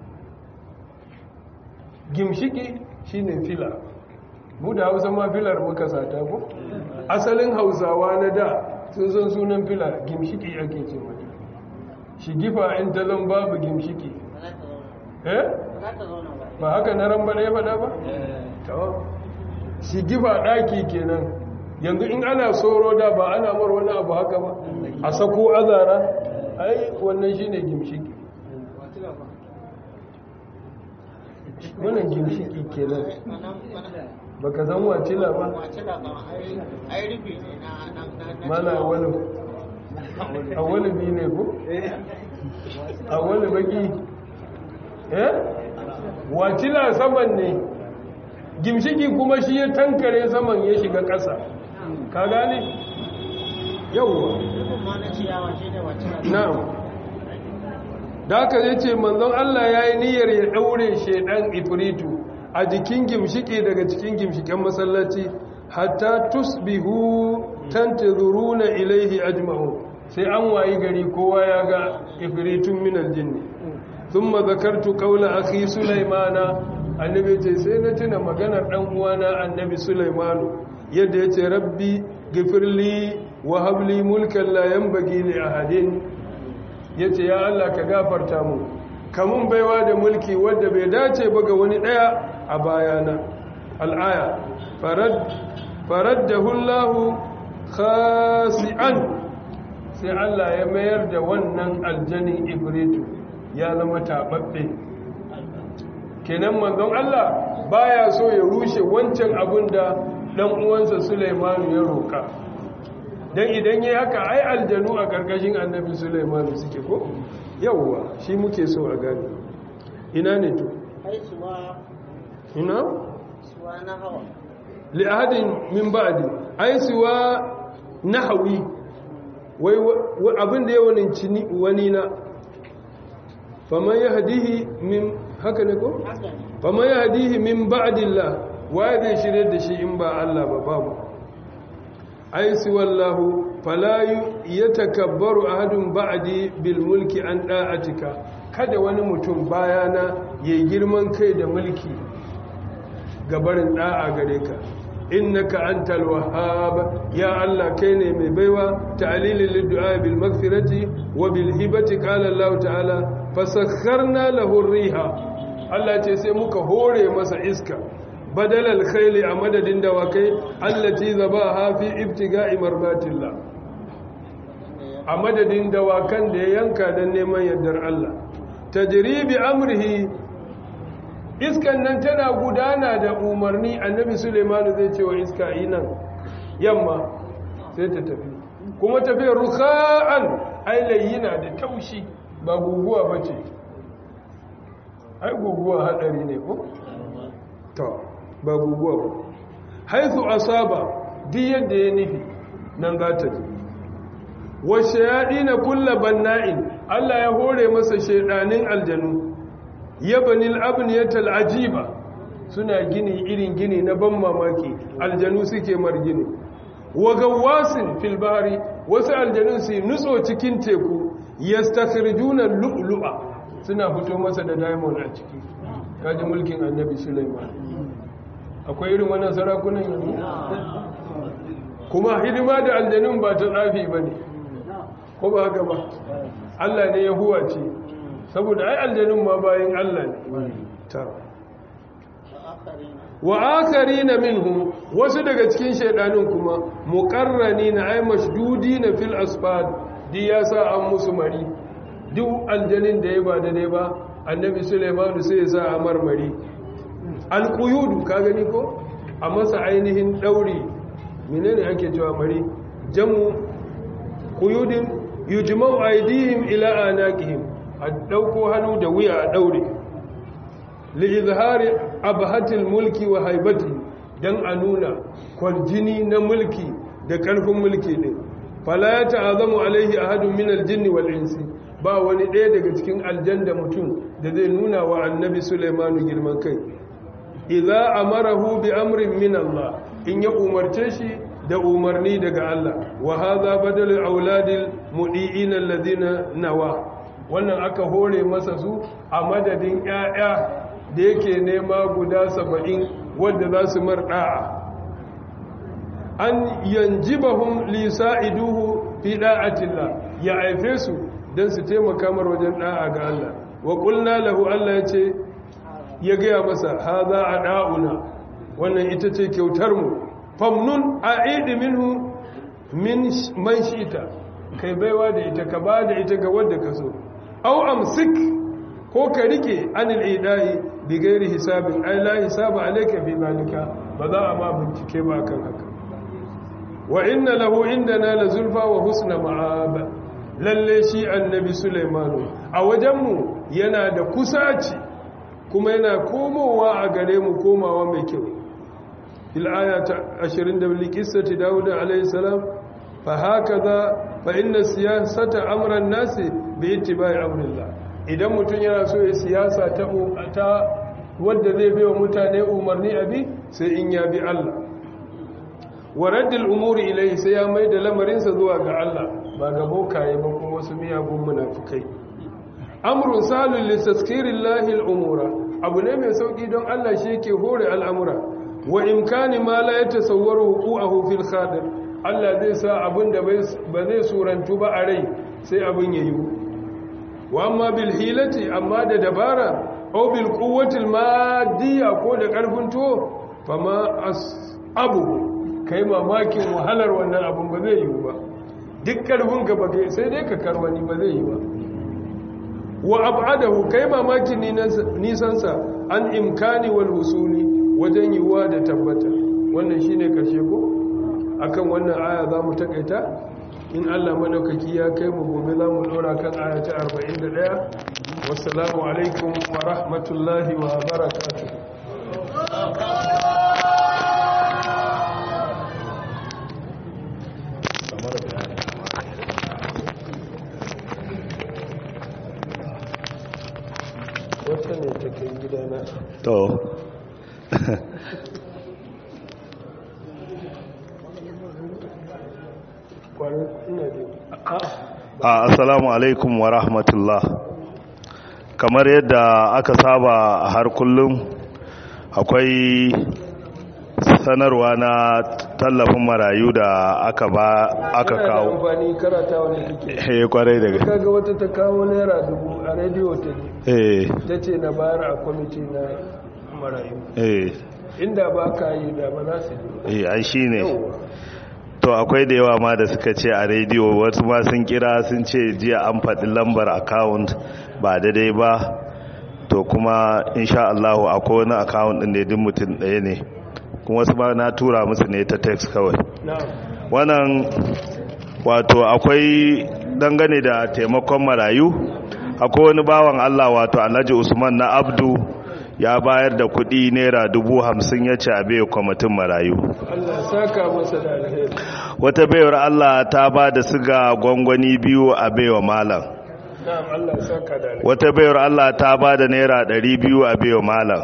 gimshiki shine fila mu da hausa ma filar muka sata ko asalin hausawa na da sun san sunan fila gimshiki ake ce mata shigifa in ta zan babu gimshiki eh ba haka na ran bane fada ba shigifa ɗaki kenan yanzu in ana soro da ba ana mar wani abu haka ba a sako azara ai wannan shine gimshiki wannan gimshiki kenan baka san wacila ba mana wani a wani bi ne ko a wani baki eh wacila saman ne gimshiki kuma shi ya tankare saman ya shiga ƙasa ka gane yauwa na'am da aka zai ce manzon Allah ya yi niyyar ya ɗaure shaidan ifritu a jikin gimshiki daga cikin gimshiken masallaci hatta tusbihu tantazuruna ilaihi ajma'u sai an wayi gari kowa ya ga ifritun min aljinni thumma zakartu qawla akhi sulaimana annabi ce sai na tuna maganar dan uwana annabi sulaimanu yadda yace rabbi gifirli wa habli mulkan la yanbaghi li ahadin yace ya Allah ka gafarta mu kamun baiwa da mulki wanda bai dace ba ga wani daya a bayana al'aya faraddahu Allah khasi'an sai Allah ya mayar da wannan aljanin ibritu ya zama tababbe kenan manzon Allah baya so ya rushe wancan abin da dan uwansa Sulaiman ya roka dan idan yayi haka ai aljanu a karkashin annabi Sulaiman suke ko yawwa shi muke so a gani ina ne to ai suwa ina suwa na hawa li ahadin min ba'di ai siwa nahwi wai abin da ya wani wani na faman yahdihi min haka ne ko haka ne faman yahdihi min ba'dillah waye zai shirye da shi in ba Allah ba babu ai siwallahu fala yatakabbaru ahadun ba'di bil mulki an da'atika kada wani mutum bayana yayi girman kai da mulki gabarin da'a gare ka innaka antal wahhab ya Allah kai ne mai baiwa ta'lilil liddu'a bil maghfirati wa bil hibati qala Allah ta'ala fasakharna lahu riha Allah ce sai muka hore masa iska badalal khayli a madadin dawakai allati zabaha fi ibtiga'i marbatillah a madadin dawakan da ya yanka dan neman yardar Allah tajribi amrihi iskan nan tana gudana da umarni annabi Suleimanu zai ce wa iska yi nan yamma sai ta tafi kuma tafiyar ruka'an ailayina da taushi ba guguwa ba ce ai guguwa hadari ne ko? ta ba guguwa ba haithu asaba duk yadda ya nufi nan za ta ji washe yaɗi na kulla banna'in allah ya hore masa shaidanin aljanu yabanil abniyatal ajiba suna gini irin gini na ban mamaki aljanu suke margini wa gawasin fil bahri wasu aljanu su nutso cikin teku yastakhrijuna lu'lu'a suna fito masa da diamond a ciki kaji mulkin annabi Sulaiman akwai irin wannan sarakunan yanzu kuma hidima da aljanun ba ta tsafi bane ko ba haka ba Allah ne ya huwace saboda ai aljanun ma bayan Allah ne ta wa akarina minhum wasu daga cikin shaidanun kuma muqarranina ay mashdudina fil asfad di ya sa an musu mari duk aljanin da ya ba da ne ba annabi Sulaiman sai ya sa a marmari alquyud ka gani ko a masa ainihin dauri menene ake cewa mari jamu quyudin yujma'u aydihim ila anaqihim a ɗauko hannu da wuya a ɗaure li'izhari abhatil mulki wa haibati dan a nuna kwaljini na mulki da ƙarfin mulki ne fala ya ta'azamu alaihi ahadun min aljinni wal insi ba wani ɗaya daga cikin aljanda mutum da zai nuna wa annabi Sulaimanu girman kai idza amarahu bi amrin min Allah in ya umarce shi da umarni daga Allah wa hadha badal auladil mudiin alladhina nawa wannan aka hore masa su a madadin 'ya'ya da yake nema guda saba'in wadda za su marɗa'a an yanjibahum lisa'iduhu fi da'atillah ya aife su don su taimaka mar wajen da'a ga Allah wa qulna lahu Allah ya ce ya gaya masa haza a da'una wannan ita ce kyautar mu famnun a'idi minhu min man shita kai baiwa da ita ka ba da ita ga wanda ka so au amsik ko ka rike anil idai bi gairi hisabin ai la hisaba alayka fi malika ba za a ma bincike ba kan haka wa inna lahu indana la zulfa wa husna ma'ab lalle shi annabi sulaimanu a wajenmu yana da kusaci kuma yana komowa a gare mu komawa mai kyau fil ayata 20 da qissati daud alayhi salam fa hakaza fa inna siyasata amran nasi bi ittiba'i amrillah idan mutum yana so ya siyasa ta ta wanda zai bai wa mutane umarni abi sai in ya bi Allah wa raddil umuri ilayhi sai ya mai da lamarinsa zuwa ga Allah ba ga bokaye ba kuma wasu miyagun munafikai amrun salul li taskirillahi al-umura abu ne mai sauki don Allah shi yake hore al'amura wa imkani ma la yatasawwaru huquqahu fil khadir Allah zai sa abin da ba zai surantu ba a rai sai abin yayi wa amma bil hilati amma da dabara au bil quwwatil madiyya ko da karfin to fama abu kai mamakin wahalar wannan abun ba zai yi ba duk karfin ka ba kai sai dai ka karwani ba zai yi ba wa ab'adahu kai mamakin nisansa an imkani wal husuli wajen yiwuwa da tabbata wannan shine karshe ko akan wannan aya za mu takaita in Allah madaukaki ya kai mu gobe za mu dora kan aya ta 41 wassalamu alaikum wa rahmatullahi wa barakatuh wata ne ta kai gidana to kwanan ina da a assalamu alaikum wa rahmatullah kamar yadda aka saba a har kullum akwai sanarwa na tallafin marayu da aka ba aka Yana da kawo amfani karata wani suke eh kwarai daga kaga wata ta kawo naira dubu a rediyo ta ne eh ta ce na bayar a kwamiti na marayu eh inda ba ka yi da ba za su yi eh ai shine Yawwa. to akwai da yawa ma da suka ce a rediyo wasu ma sun kira sun ce jiya an faɗi lambar account ba daidai ba to kuma insha Allah akwai wani account ɗin da duk mutum ɗaya ne kuma wasu ma na tura musu ne ta text kawai na'am wannan wato akwai dangane da taimakon marayu akwai wani bawan Allah wato Alhaji Usman na Abdu ya bayar da kuɗi naira dubu hamsin ya ce a bai kwamitin marayu Allah saka masa da alheri wata baiwar Allah ta ba da siga gwangwani biyu a baiwa malam na'am Allah saka da alheri wata baiwar Allah ta ba da naira ɗari biyu a baiwa malam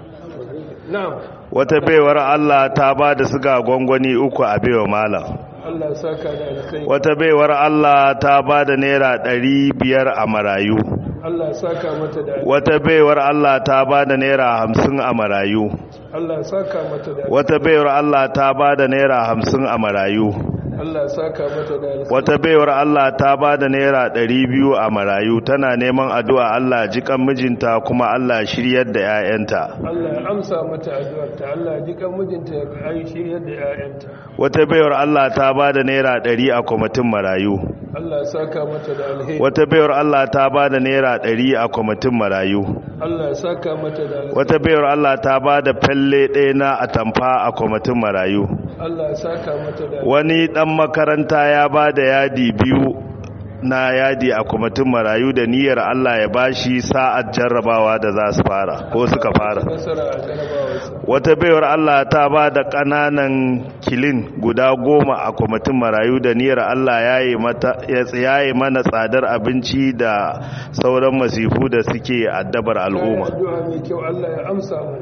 na'am wata baiwar Allah ta ba da siga gwangwani uku a baiwa malam Allah saka da alheri wata baiwar Allah ta ba da naira ɗari biyar a marayu Allah saka mata da alheri wata baiwar Allah ta ba da naira hamsin a marayu Allah saka mata da alheri wata baiwar Allah ta ba da naira hamsin a marayu Allah saka mata da alheri wata baiwar Allah ta ba da naira ɗari biyu a marayu tana neman addu'a Allah jikan mijinta kuma Allah shiryar da 'ya'yanta Allah ya amsa mata addu'arta Allah ya ji kan mijinta ya ai shiryar da 'ya'yanta wata baiwar Allah ta ba da naira ɗari a kwamitin marayu Allah ya saka mata da alheri wata baiwar Allah ta ba da naira ɗari a kwamitin marayu Allah ya saka mata da alheri wata baiwar Allah ta ba da falle ɗaya na atamfa a kwamitin marayu Allah ya saka mata da alheri wani ɗan makaranta ya ba da yadi biyu na yadi a kwamitin marayu da niyyar Allah ya bashi sa'ad jarrabawa da za su fara ko suka fara nasara a jarabawarsa wata baiwar Allah ta ba da ƙananan kilin guda goma a kwamitin marayu da niyyar Allah ya yi mata- ya tsayaye mana tsadar abinci da sauran masifu da suke addabar al'umma addu'a mai kyau Allah ya amsa mu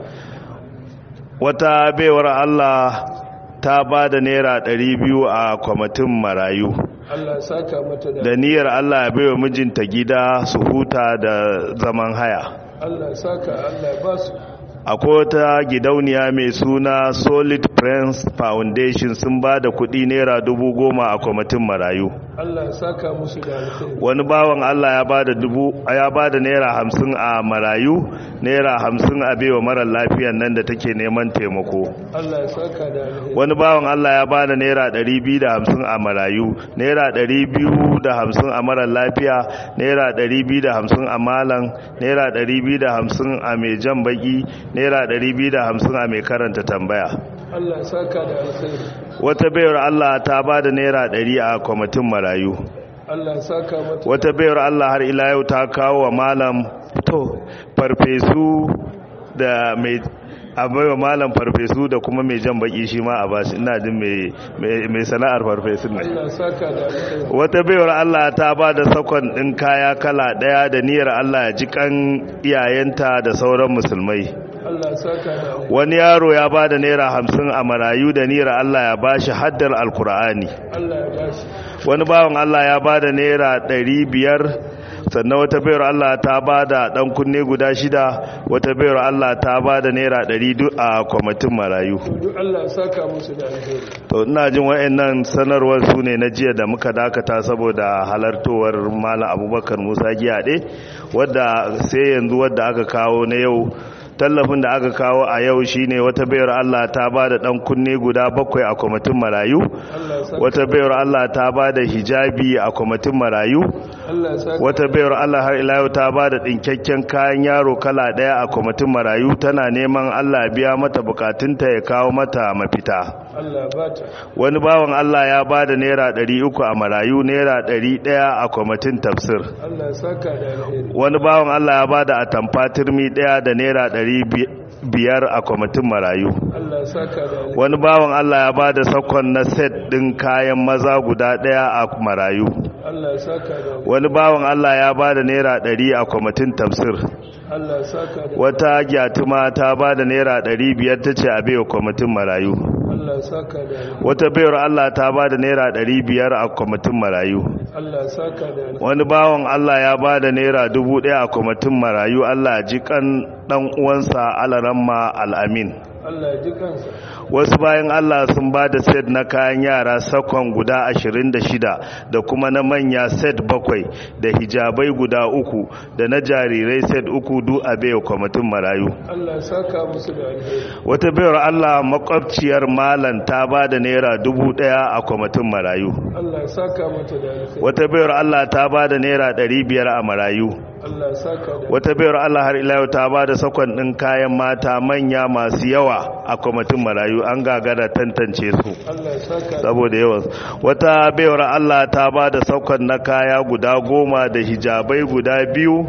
wata baiwar Allah ta ba da naira ɗari biyu a kwamitin marayu Allah ya saka mata da da niyyar Allah ya baiwa mijinta gida su huta da zaman haya Allah ya saka Allah ya ba su akwai wata gidauniya mai suna solid friends foundation sun ba da kudi naira dubu goma a kwamitin marayu Allah ya saka musu da alheri wani bawan allah ya ba da dubu ya ba da naira hamsin a marayu naira hamsin a baiwa marar lafiyan nan da take neman taimako Allah ya saka da alheri wani bawan allah ya ba da naira ɗari biyu da hamsin a marayu naira ɗari biyu da hamsin a marar lafiya naira ɗari biyu da hamsin a malam naira ɗari biyu da hamsin a mai jan baki naira ɗari biyu da hamsin a mai karanta tambaya Allah ya saka da alheri wata bayar Allah ta ba da naira ɗari a kwamitin marayu Allah ya saka mata wata bayar Allah har ila yau ta kawo wa malam to farfesu da mai a baiwa malam farfesu da kuma mai jan baki shi ma a bashi ina jin mai- mai mai sana'ar farfesun ne Allah ya saka da alheri wata baiwar Allah ta ba da sakon ɗin kaya kala ɗaya da niyyar Allah ya ji kan iyayenta da sauran musulmai Allah ya saka da alheri wani yaro ya ba da naira hamsin a marayu da niyyar Allah ya ba shi haddar alkur'ani Allah ya ba shi wani bawan Allah ya ba da naira ɗari biyar sannan wata bayar Allah ta ba da ɗan kunne guda shida wata bayar Allah ta ba da naira ɗari duk a kwamitin marayu duk Allah saka musu da alheri to ina jin wa'annan sanarwar su ne na jiya da muka dakata saboda halartowar malam abubakar musa giyaɗe wadda sai yanzu wadda aka kawo na yau tallafin da aka kawo a yau shine wata bayar Allah ta ba da ɗan kunne guda bakwai a kwamitin marayu Allah saka wata bayar Allah ta ba da hijabi a kwamitin marayu Allah saka wata bayar Allah har ila yau ta ba da ɗinkakken kayan yaro kala ɗaya a kwamitin marayu tana neman Allah biya mata bukatunta ya kawo mata mafita Allah bata wani bawan Allah ya ba da naira ɗari uku a marayu naira ɗari ɗaya a kwamitin tafsir Allah saka da alheri wani bawan Allah ya ba da atamfa turmi ɗaya da naira ɗari bi- biyar a kwamitin marayu Allah saka da alheri wani bawan Allah ya ba da sakon na set ɗin kayan maza guda ɗaya a marayu Allah saka da alheri wani bawan Allah ya ba da naira ɗari a kwamitin tafsir Allah saka da wata gyatuma ta ba da naira ɗari biyar ta ce a baiwa kwamitin marayu Allah saka da alheri wata bayar Allah ta ba da naira ɗari biyar a kwamitin marayu Allah saka da alheri wani bawan Allah ya ba da naira dubu ɗaya a kwamitin marayu Allah ji kan ɗan uwansa alaramma al'amin Allah ji kansa wasu bayan Allah sun ba da set na kayan yara sakon guda 26 da kuma na manya set bakwai da hijabai guda uku da na jarirai set uku du a baiwa kwamitin marayu Allah saka musu da alheri wata bayar Allah makwabciyar malan ta ba da naira dubu ɗaya a kwamitin marayu Allah saka mata da alheri wata bayar Allah ta ba da naira ɗari biyar a marayu Allah saka da wata bayar Allah har ila yau ta ba da sakon ɗin kayan mata manya masu yawa a kwamitin marayu an gagara tantance su Allah saka da saboda yawan wata bayar Allah ta ba da sakon na kaya guda goma da hijabai guda biyu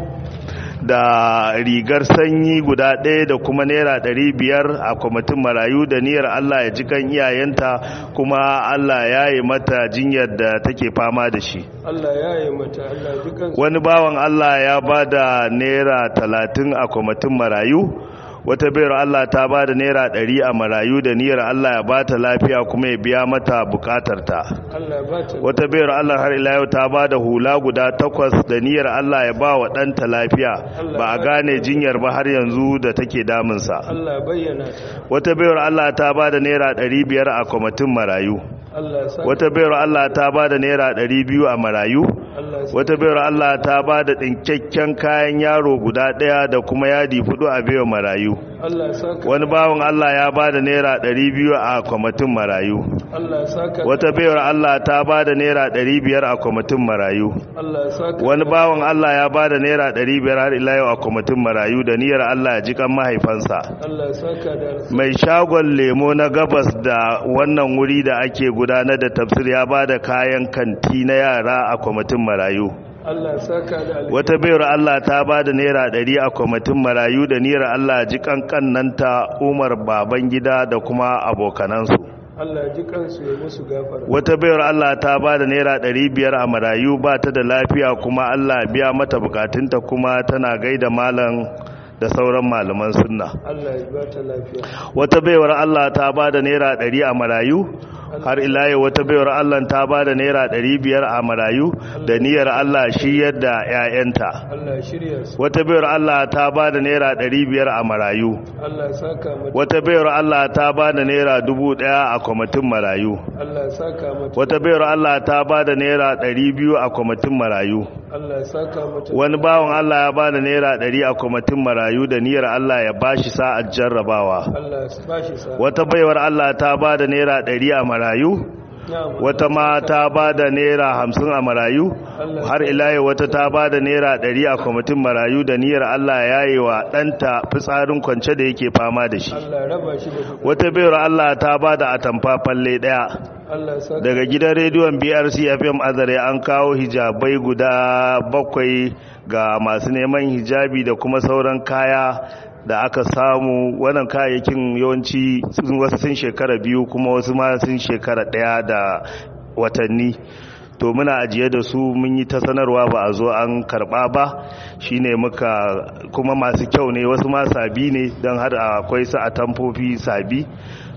da rigar sanyi guda ɗaya da kuma naira ɗari biyar a kwamitin marayu da niyyar Allah ya ji kan iyayenta kuma Allah ya yi mata jinyar da take fama da shi Allah ya yi mata Allah ji kansa wani bawan Allah ya ba da naira talatin a kwamitin marayu wata bayar Allah ta ba da naira ɗari a marayu da niyyar Allah ya ba ta lafiya kuma ya biya mata bukatarta Allah ba ta wata bayar Allah har ila yau ta ba da hula guda takwas da niyyar Allah ya ba wa ɗanta lafiya ba a gane jinyar ba har yanzu da take damunsa Allah bayyana ta wata bayar Allah ta ba da naira ɗari biyar a kwamitin marayu Allah saka wata bayar Allah ta ba da naira ɗari biyu a marayu Allah saka wata bayar Allah ta ba da ɗinkakken kayan yaro guda ɗaya da kuma yadi fudu a baiwa marayu Allah saka wani bawan Allah ya ba da naira ɗari biyu a kwamitin marayu Allah saka wata bayar Allah ta ba da naira ɗari biyar a kwamitin marayu Allah saka wani bawan Allah ya ba da naira ɗari biyar har ila yau a kwamitin marayu da niyyar Allah ya ji kan mahaifansa Allah saka da alheri mai shagon lemo na gabas da wannan wuri da ake gudanar da tafsir ya ba da kayan kanti na yara a kwamitin marayu Allah saka da alheri wata bayar Allah ta ba da naira ɗari a kwamitin marayu da niyyar Allah ji kankannanta umar baban gida da kuma abokanansu Allah ji kansu ya musu gafara wata bayar Allah ta ba da naira ɗari biyar a marayu ba ta da lafiya kuma Allah biya mata bukatunta kuma tana gaida malam da sauran malaman sunna Allah ya ba ta lafiya wata baiwar Allah ta ba da naira ɗari a marayu har ila yau wata baiwar Allah ta ba da naira ɗari biyar a marayu da niyyar Allah shi yadda 'ya'yanta Allah shirya su wata baiwar Allah ta ba da naira ɗari biyar a marayu Allah saka mata wata baiwar Allah ta ba da naira dubu ɗaya a kwamitin marayu Allah saka mata wata baiwar Allah ta ba da naira ɗari biyu a kwamitin marayu Allah saka mata wani bawan Allah ya ba da naira ɗari a kwamitin marayu da niyyar Allah ya ba shi sa'ar jarrabawa Allah ba shi sa wata baiwar Allah ta ba da naira ɗari a marayu na'am wata ma ta ba da naira hamsin a marayu har ilayi wata ta ba da naira ɗari a kwamitin marayu da niyyar Allah ya yi wa ɗanta fitsarin kwance da yake fama da shi Allah raba shi da su wata baiwar Allah ta ba da atamfa falle ɗaya Allah saka daga gidan rediyon brc fm azare an kawo hijabai guda bakwai ga masu neman hijabi da kuma sauran kaya da aka samu wannan kayayyakin yawanci sun- wasu sun shekara biyu kuma wasu ma sun shekara daya da watanni to muna ajiye da su mun yi ta sanarwa ba a zo an karba ba shine muka kuma masu kyau ne wasu ma sabi ne don har akwai su a tamfofi sabi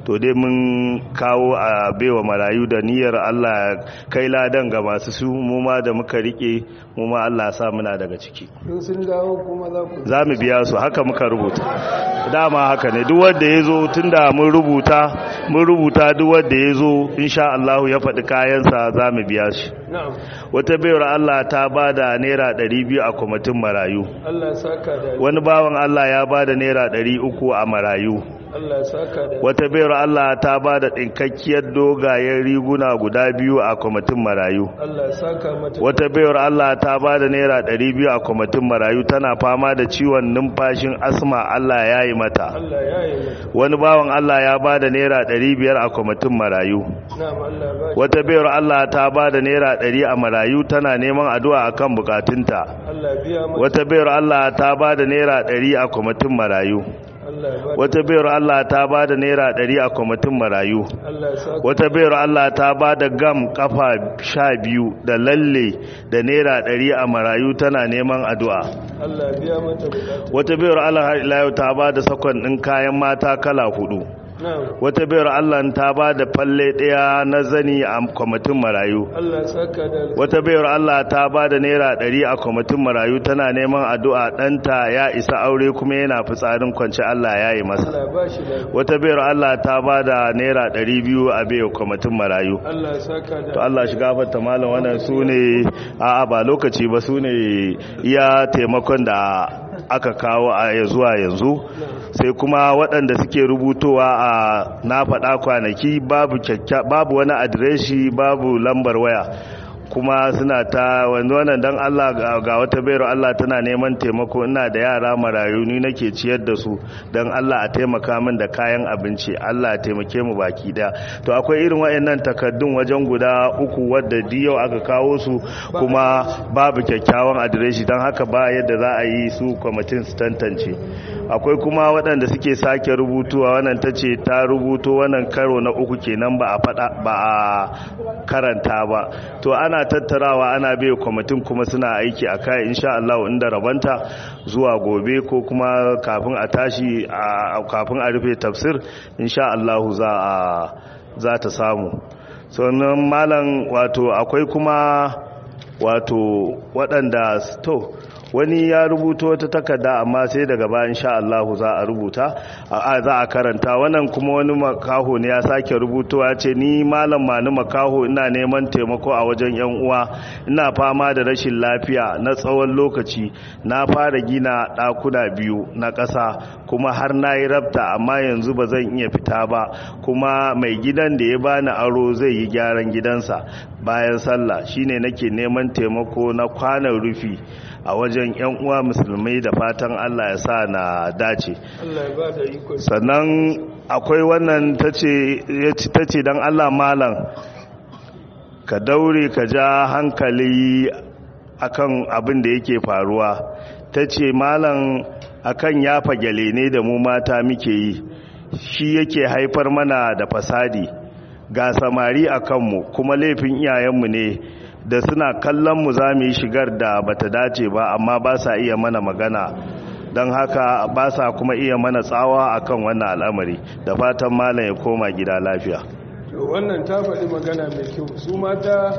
to dai mun kawo a baiwa marayu da niyyar Allah kai ladan ga masu su mu ma da muka rike mu ma Allah sa muna daga ciki in sun dawo kuma za ku za mu biya su haka muka rubuta dama haka ne duk wanda ya zo tun da mun rubuta mun rubuta duk wanda ya zo insha Allah ya faɗi kayansa za mu biya shi na'am wata bayar Allah ta ba da naira 200 a kwamitin marayu Allah saka da wani bawan Allah ya ba da naira 300 a marayu Allah saka da wata bayar Allah ta ba da ɗinkakkiyar dogayen riguna guda biyu a kwamitin marayu Allah saka mata wata bayar Allah ta ba da naira 200 a kwamitin marayu tana fama da ciwon numfashin asma Allah ya yi mata Allah ya yi mata wani bawan Allah ya ba da naira 500 a kwamitin marayu na'am Allah ba shi wata bayar Allah ta ba da naira 100 a marayu tana neman addu'a akan bukatunta Allah biya mata wata bayar Allah ta ba da naira 100 a kwamitin marayu Allah ba wata bayar Allah ta ba da naira 100 a kwamitin marayu Allah saka wata bayar Allah ta ba da gam kafa sha biyu da lalle da naira 100 a marayu tana neman addu'a Allah biya mata bukatu wata bayar Allah har ila yau ta ba da sakon ɗin kayan mata kala hudu na'am wata bayar Allah ta ba da falle ɗaya na zani a kwamitin marayu Allah saka da wata bayar Allah ta ba da naira ɗari a kwamitin marayu tana neman addu'a ɗanta ya isa aure kuma yana fitsarin kwanci Allah ya yi masa Allah ba shi da wata bayar Allah ta ba da naira ɗari biyu a bai kwamitin marayu Allah saka da to Allah shi gafarta malam wannan su ne a'a ba lokaci ba su ne iya taimakon da aka kawo a ya zuwa yanzu sai kuma waɗanda suke rubutowa a na faɗa kwanaki babu kyakya babu wani adireshi babu lambar waya kuma suna ta wanda wannan dan Allah ga ga wata bayar Allah tana neman taimako ina da yara marayu ni nake ciyar da su dan Allah a taimaka min da kayan abinci Allah ya taimake mu baki daya to akwai irin wayannan takaddun wajen guda uku wadda yau aka kawo su kuma babu kyakkyawan adireshi dan haka ba yadda za a yi su kwamitin su tantance akwai kuma waɗanda suke sake rubutuwa wannan ta ce ta rubuto wannan karo na uku kenan ba a faɗa ba a karanta ba to ana tattarawa ana bai kwamitin kuma suna aiki a kai insha Allah inda rabanta zuwa gobe ko kuma kafin a tashi a kafin a rufe tafsir insha Allah za a za ta samu sannan malam wato akwai kuma wato waɗanda to wani ya rubuto wata takarda amma sai daga bayan sha Allah za a rubuta a za a karanta wannan kuma wani makaho ne ya sake rubutowa ce ni malam mani makaho ina neman taimako a wajen yan uwa ina fama da rashin lafiya na tsawon lokaci na fara gina ɗakuna biyu na ƙasa kuma har na yi rabta amma yanzu ba zan iya fita ba kuma mai gidan da ya bani aro zai yi gyaran gidansa bayan sallah shine nake neman taimako na kwanan rufi a wajen 'yan uwa musulmai da fatan Allah ya sa na dace Allah ya ba da iko sannan akwai wannan ta ce don Allah malam ka daure ka ja hankali akan abin da yake faruwa ta ce malam akan yafa gyale ne da mu mata muke yi shi yake haifar mana da fasadi ga samari a kanmu kuma laifin iyayenmu ne da suna kallon mu za mu yi shigar da bata dace ba amma ba sa iya mana magana don haka ba sa kuma iya mana tsawa akan wannan al'amari da fatan malam ya koma gida lafiya to wannan ta faɗi magana mai kyau su mata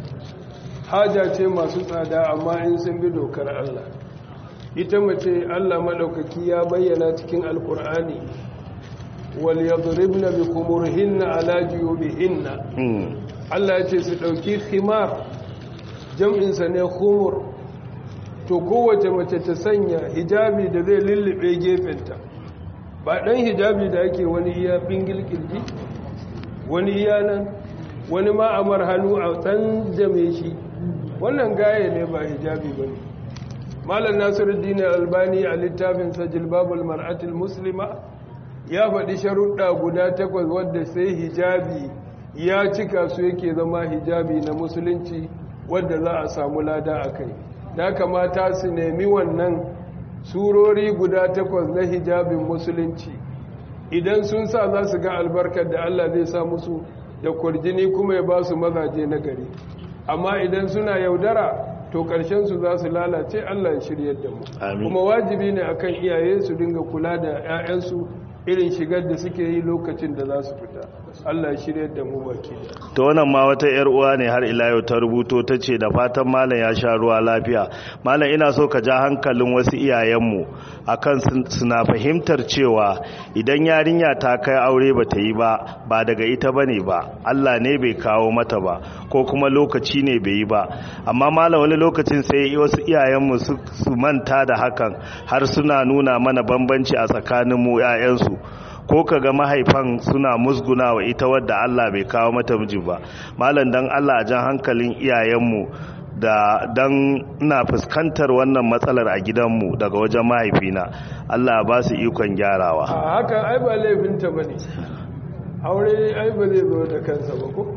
haja ce masu tsada amma in sun bi dokar Allah ita mace Allah maɗaukaki ya bayyana cikin alkur'ani wal yadribna bi khumurihinna ala juyubihinna Allah ya ce su ɗauki khimar jam'insa ne khumur to kowace mace ta sanya hijabi da zai lullube gefenta ba ɗan hijabi da ake wani iya bingil kirji wani iya nan wani ma'amar hannu a ɗan jame shi wannan gaya ne ba hijabi ba ne malar nasiruddin albani a littafinsa jilbabul mar'atul muslima ya faɗi sharuɗa guda takwas wadda sai hijabi ya cika su yake zama hijabi na musulunci wadda za a samu lada a kai da kamata su nemi wannan surori guda takwas na hijabin musulunci idan sun sa za su ga albarkar da Allah zai sa musu da kwarjini kuma ya ba su mazaje na gari amma idan suna yaudara to su za su lalace Allah ya shiryar da mu kuma wajibi ne akan iyaye su dinga kula da 'ya'yansu irin shigar da suke yi lokacin da za su fita Allah ya shirya da mu baki to wannan ma wata yar uwa ne har ila yau ta rubuto ta ce da fatan malam ya sha ruwa lafiya malam ina so ka ja hankalin wasu iyayenmu akan suna fahimtar cewa idan yarinya ta kai aure ba ta yi ba ba daga ita bane ba Allah ne bai kawo mata ba ko kuma lokaci ne bai yi ba amma malam wani lokacin sai wasu iyayenmu su manta da hakan har suna nuna mana bambanci a tsakanin mu 'ya'yansu ko kaga mahaifan suna musguna wa ita wadda Allah bai kawo mata miji ba malam dan Allah a jan hankalin iyayenmu da dan ina fuskantar wannan matsalar a gidanmu daga wajen mahaifina Allah ba su ikon gyarawa a haka ai ba laifinta bane aure ai ba zai zo da kansa ba ko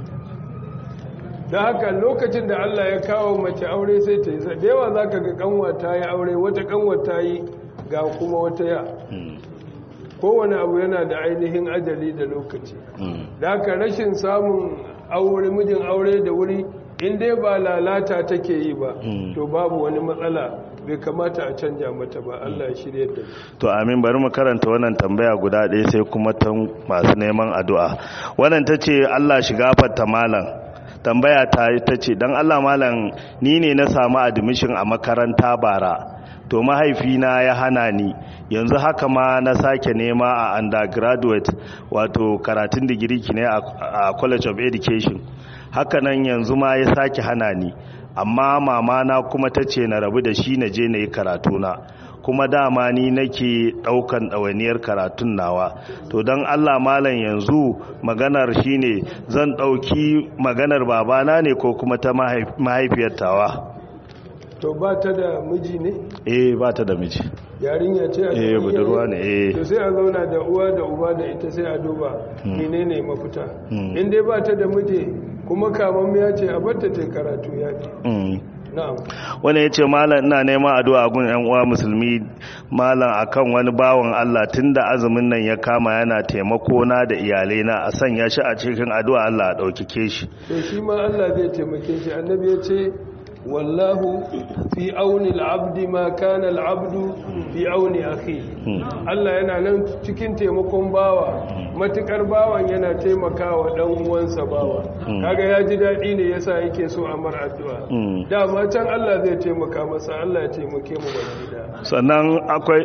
da haka lokacin da Allah ya kawo mace aure sai ta yi da yawa zaka ga kanwa ta yi aure wata kanwa ta yi ga kuma wata ya kowane abu yana da ainihin ajali da lokaci da haka rashin samun aure mijin aure da wuri in dai ba lalata take yi ba to babu wani matsala bai kamata a canja mata ba Allah ya shirye da to amin bari mu karanta wannan tambaya guda ɗaya sai kuma ta masu neman addu'a wannan tace Allah shi gafarta malam tambaya ta ta ce dan Allah malam ni ne na samu admission a makaranta bara to mahaifina ya hana ni yanzu haka ma na sake nema a undergraduate wato karatun digiri ne a college of education haka nan yanzu ma ya sake hana ni amma mama na kuma ta ce na rabu da shi na je na yi karatuna kuma dama ni nake daukan ɗawainiyar karatun nawa to don allah malam yanzu maganar shine zan ɗauki maganar babana ne ko kuma ta mahaifiyar tawa to ba ta da miji ne? eh ba ta da miji yarinya ce a eh budurwa ne eh to sai a zauna da uwa da uba da ita sai a duba menene mafita in dai ba ta da miji kuma kamammiya ce a batta ta karatu ya fi wani ya ce malam ina neman addu'a gun yan uwa musulmi malam akan wani bawan Allah tunda azumin nan ya kama yana taimako na da iyalai na a sanya shi a cikin addu'a Allah a ɗaukake shi to shi ma Allah zai taimake shi annabi ya ce wallahu fi auni al'abdi ma kana al'abdu fi auni akhi Allah yana nan cikin taimakon bawa matukar bawan yana taimakawa dan uwansa bawa kaga ya ji dadi ne yasa yake so a mar addu'a dama can Allah zai taimaka masa Allah ya taimake mu baki da sannan akwai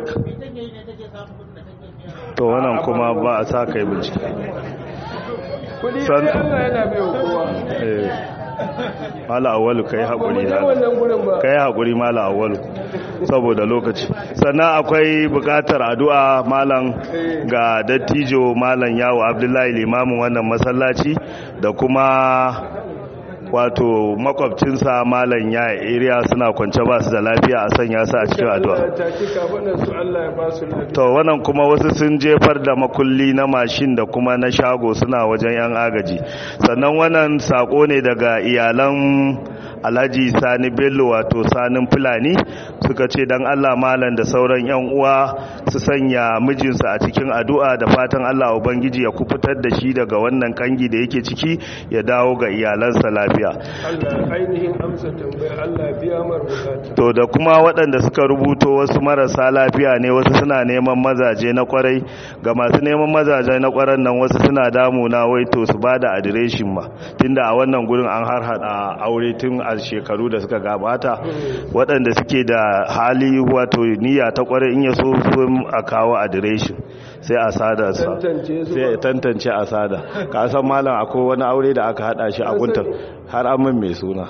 to wannan kuma ba a sa kai bincike kudi sai Allah yana bai kowa mala awalu kai haƙuri da kai haƙuri mala awalu saboda lokaci sannan akwai buƙatar addu'a malam ga dattijo malam yawo abdullahi limamin wannan masallaci da kuma wato makwabcinsa malam ya area suna kwance ba su da lafiya a sanya su a cikin addu'a to wannan kuma wasu sun jefar da makulli na mashin da kuma na shago suna wajen yan agaji sannan wannan sako ne daga iyalan alhaji sani bello wato sanin fulani suka ce dan allah malam da sauran yan uwa su sanya mijinsa a cikin addu'a da fatan allah ubangiji ya kufutar da shi daga wannan kangi da yake ciki ya dawo ga iyalansa lafiya to da kuma waɗanda suka rubuto wasu marasa lafiya ne wasu suna neman mazaje na kwarai ga masu neman mazaje na kwaran nan wasu suna damuna wai to su bada adireshin ma tunda a wannan gurin an har hada aure tun a shekaru da suka gabata waɗanda suke da hali wato niyya ta kwarai in ya so a kawo adireshin sai a sada sa sai tantance a sada ka san malam akwai wani aure da aka hada shi a guntar har an min mai suna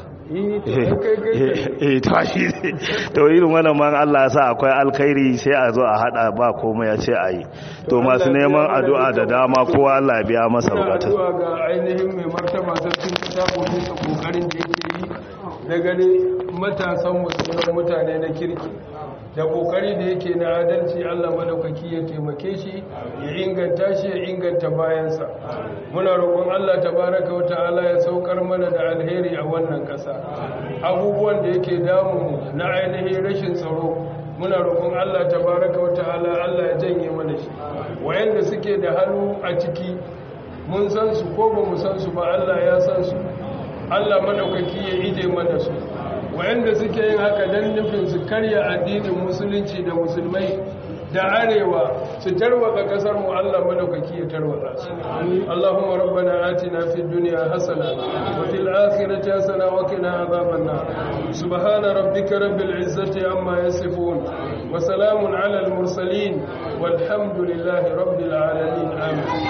to irin wannan man Allah sa akwai alkhairi sai a zo a hada ba komai ya ce ayi to masu neman addu'a da dama kowa Allah ya biya masa bukata addu'a ga ainihin mai martaba sarkin ta bisa kokarin da yake yi da gane matasan musulman mutane na kirki da kokari da yake na adalci Allah madaukaki ya taimake shi ya inganta shi ya inganta bayansa muna roƙon Allah tabaraka wata'ala ya saukar mana da alheri a wannan ƙasa abubuwan da yake damu na ainihin rashin tsaro muna roƙon Allah tabaraka wata'ala Allah ya janye mana shi wayanda suke da hannu a ciki mun san su ko ba mu san su ba Allah ya san su Allah madaukaki ya ije mana su wayanda suke yin haka don nufin su karya addinin musulunci da musulmai da arewa su tarwatsa kasar mu Allah madaukaki ya tarwatsa su Allahumma rabbana atina fid dunya hasana wa fil akhirati hasana wa qina adhaban nar subhana rabbika rabbil izzati amma yasifun wa salamun ala al mursalin والحمد لله رب العالمين آمين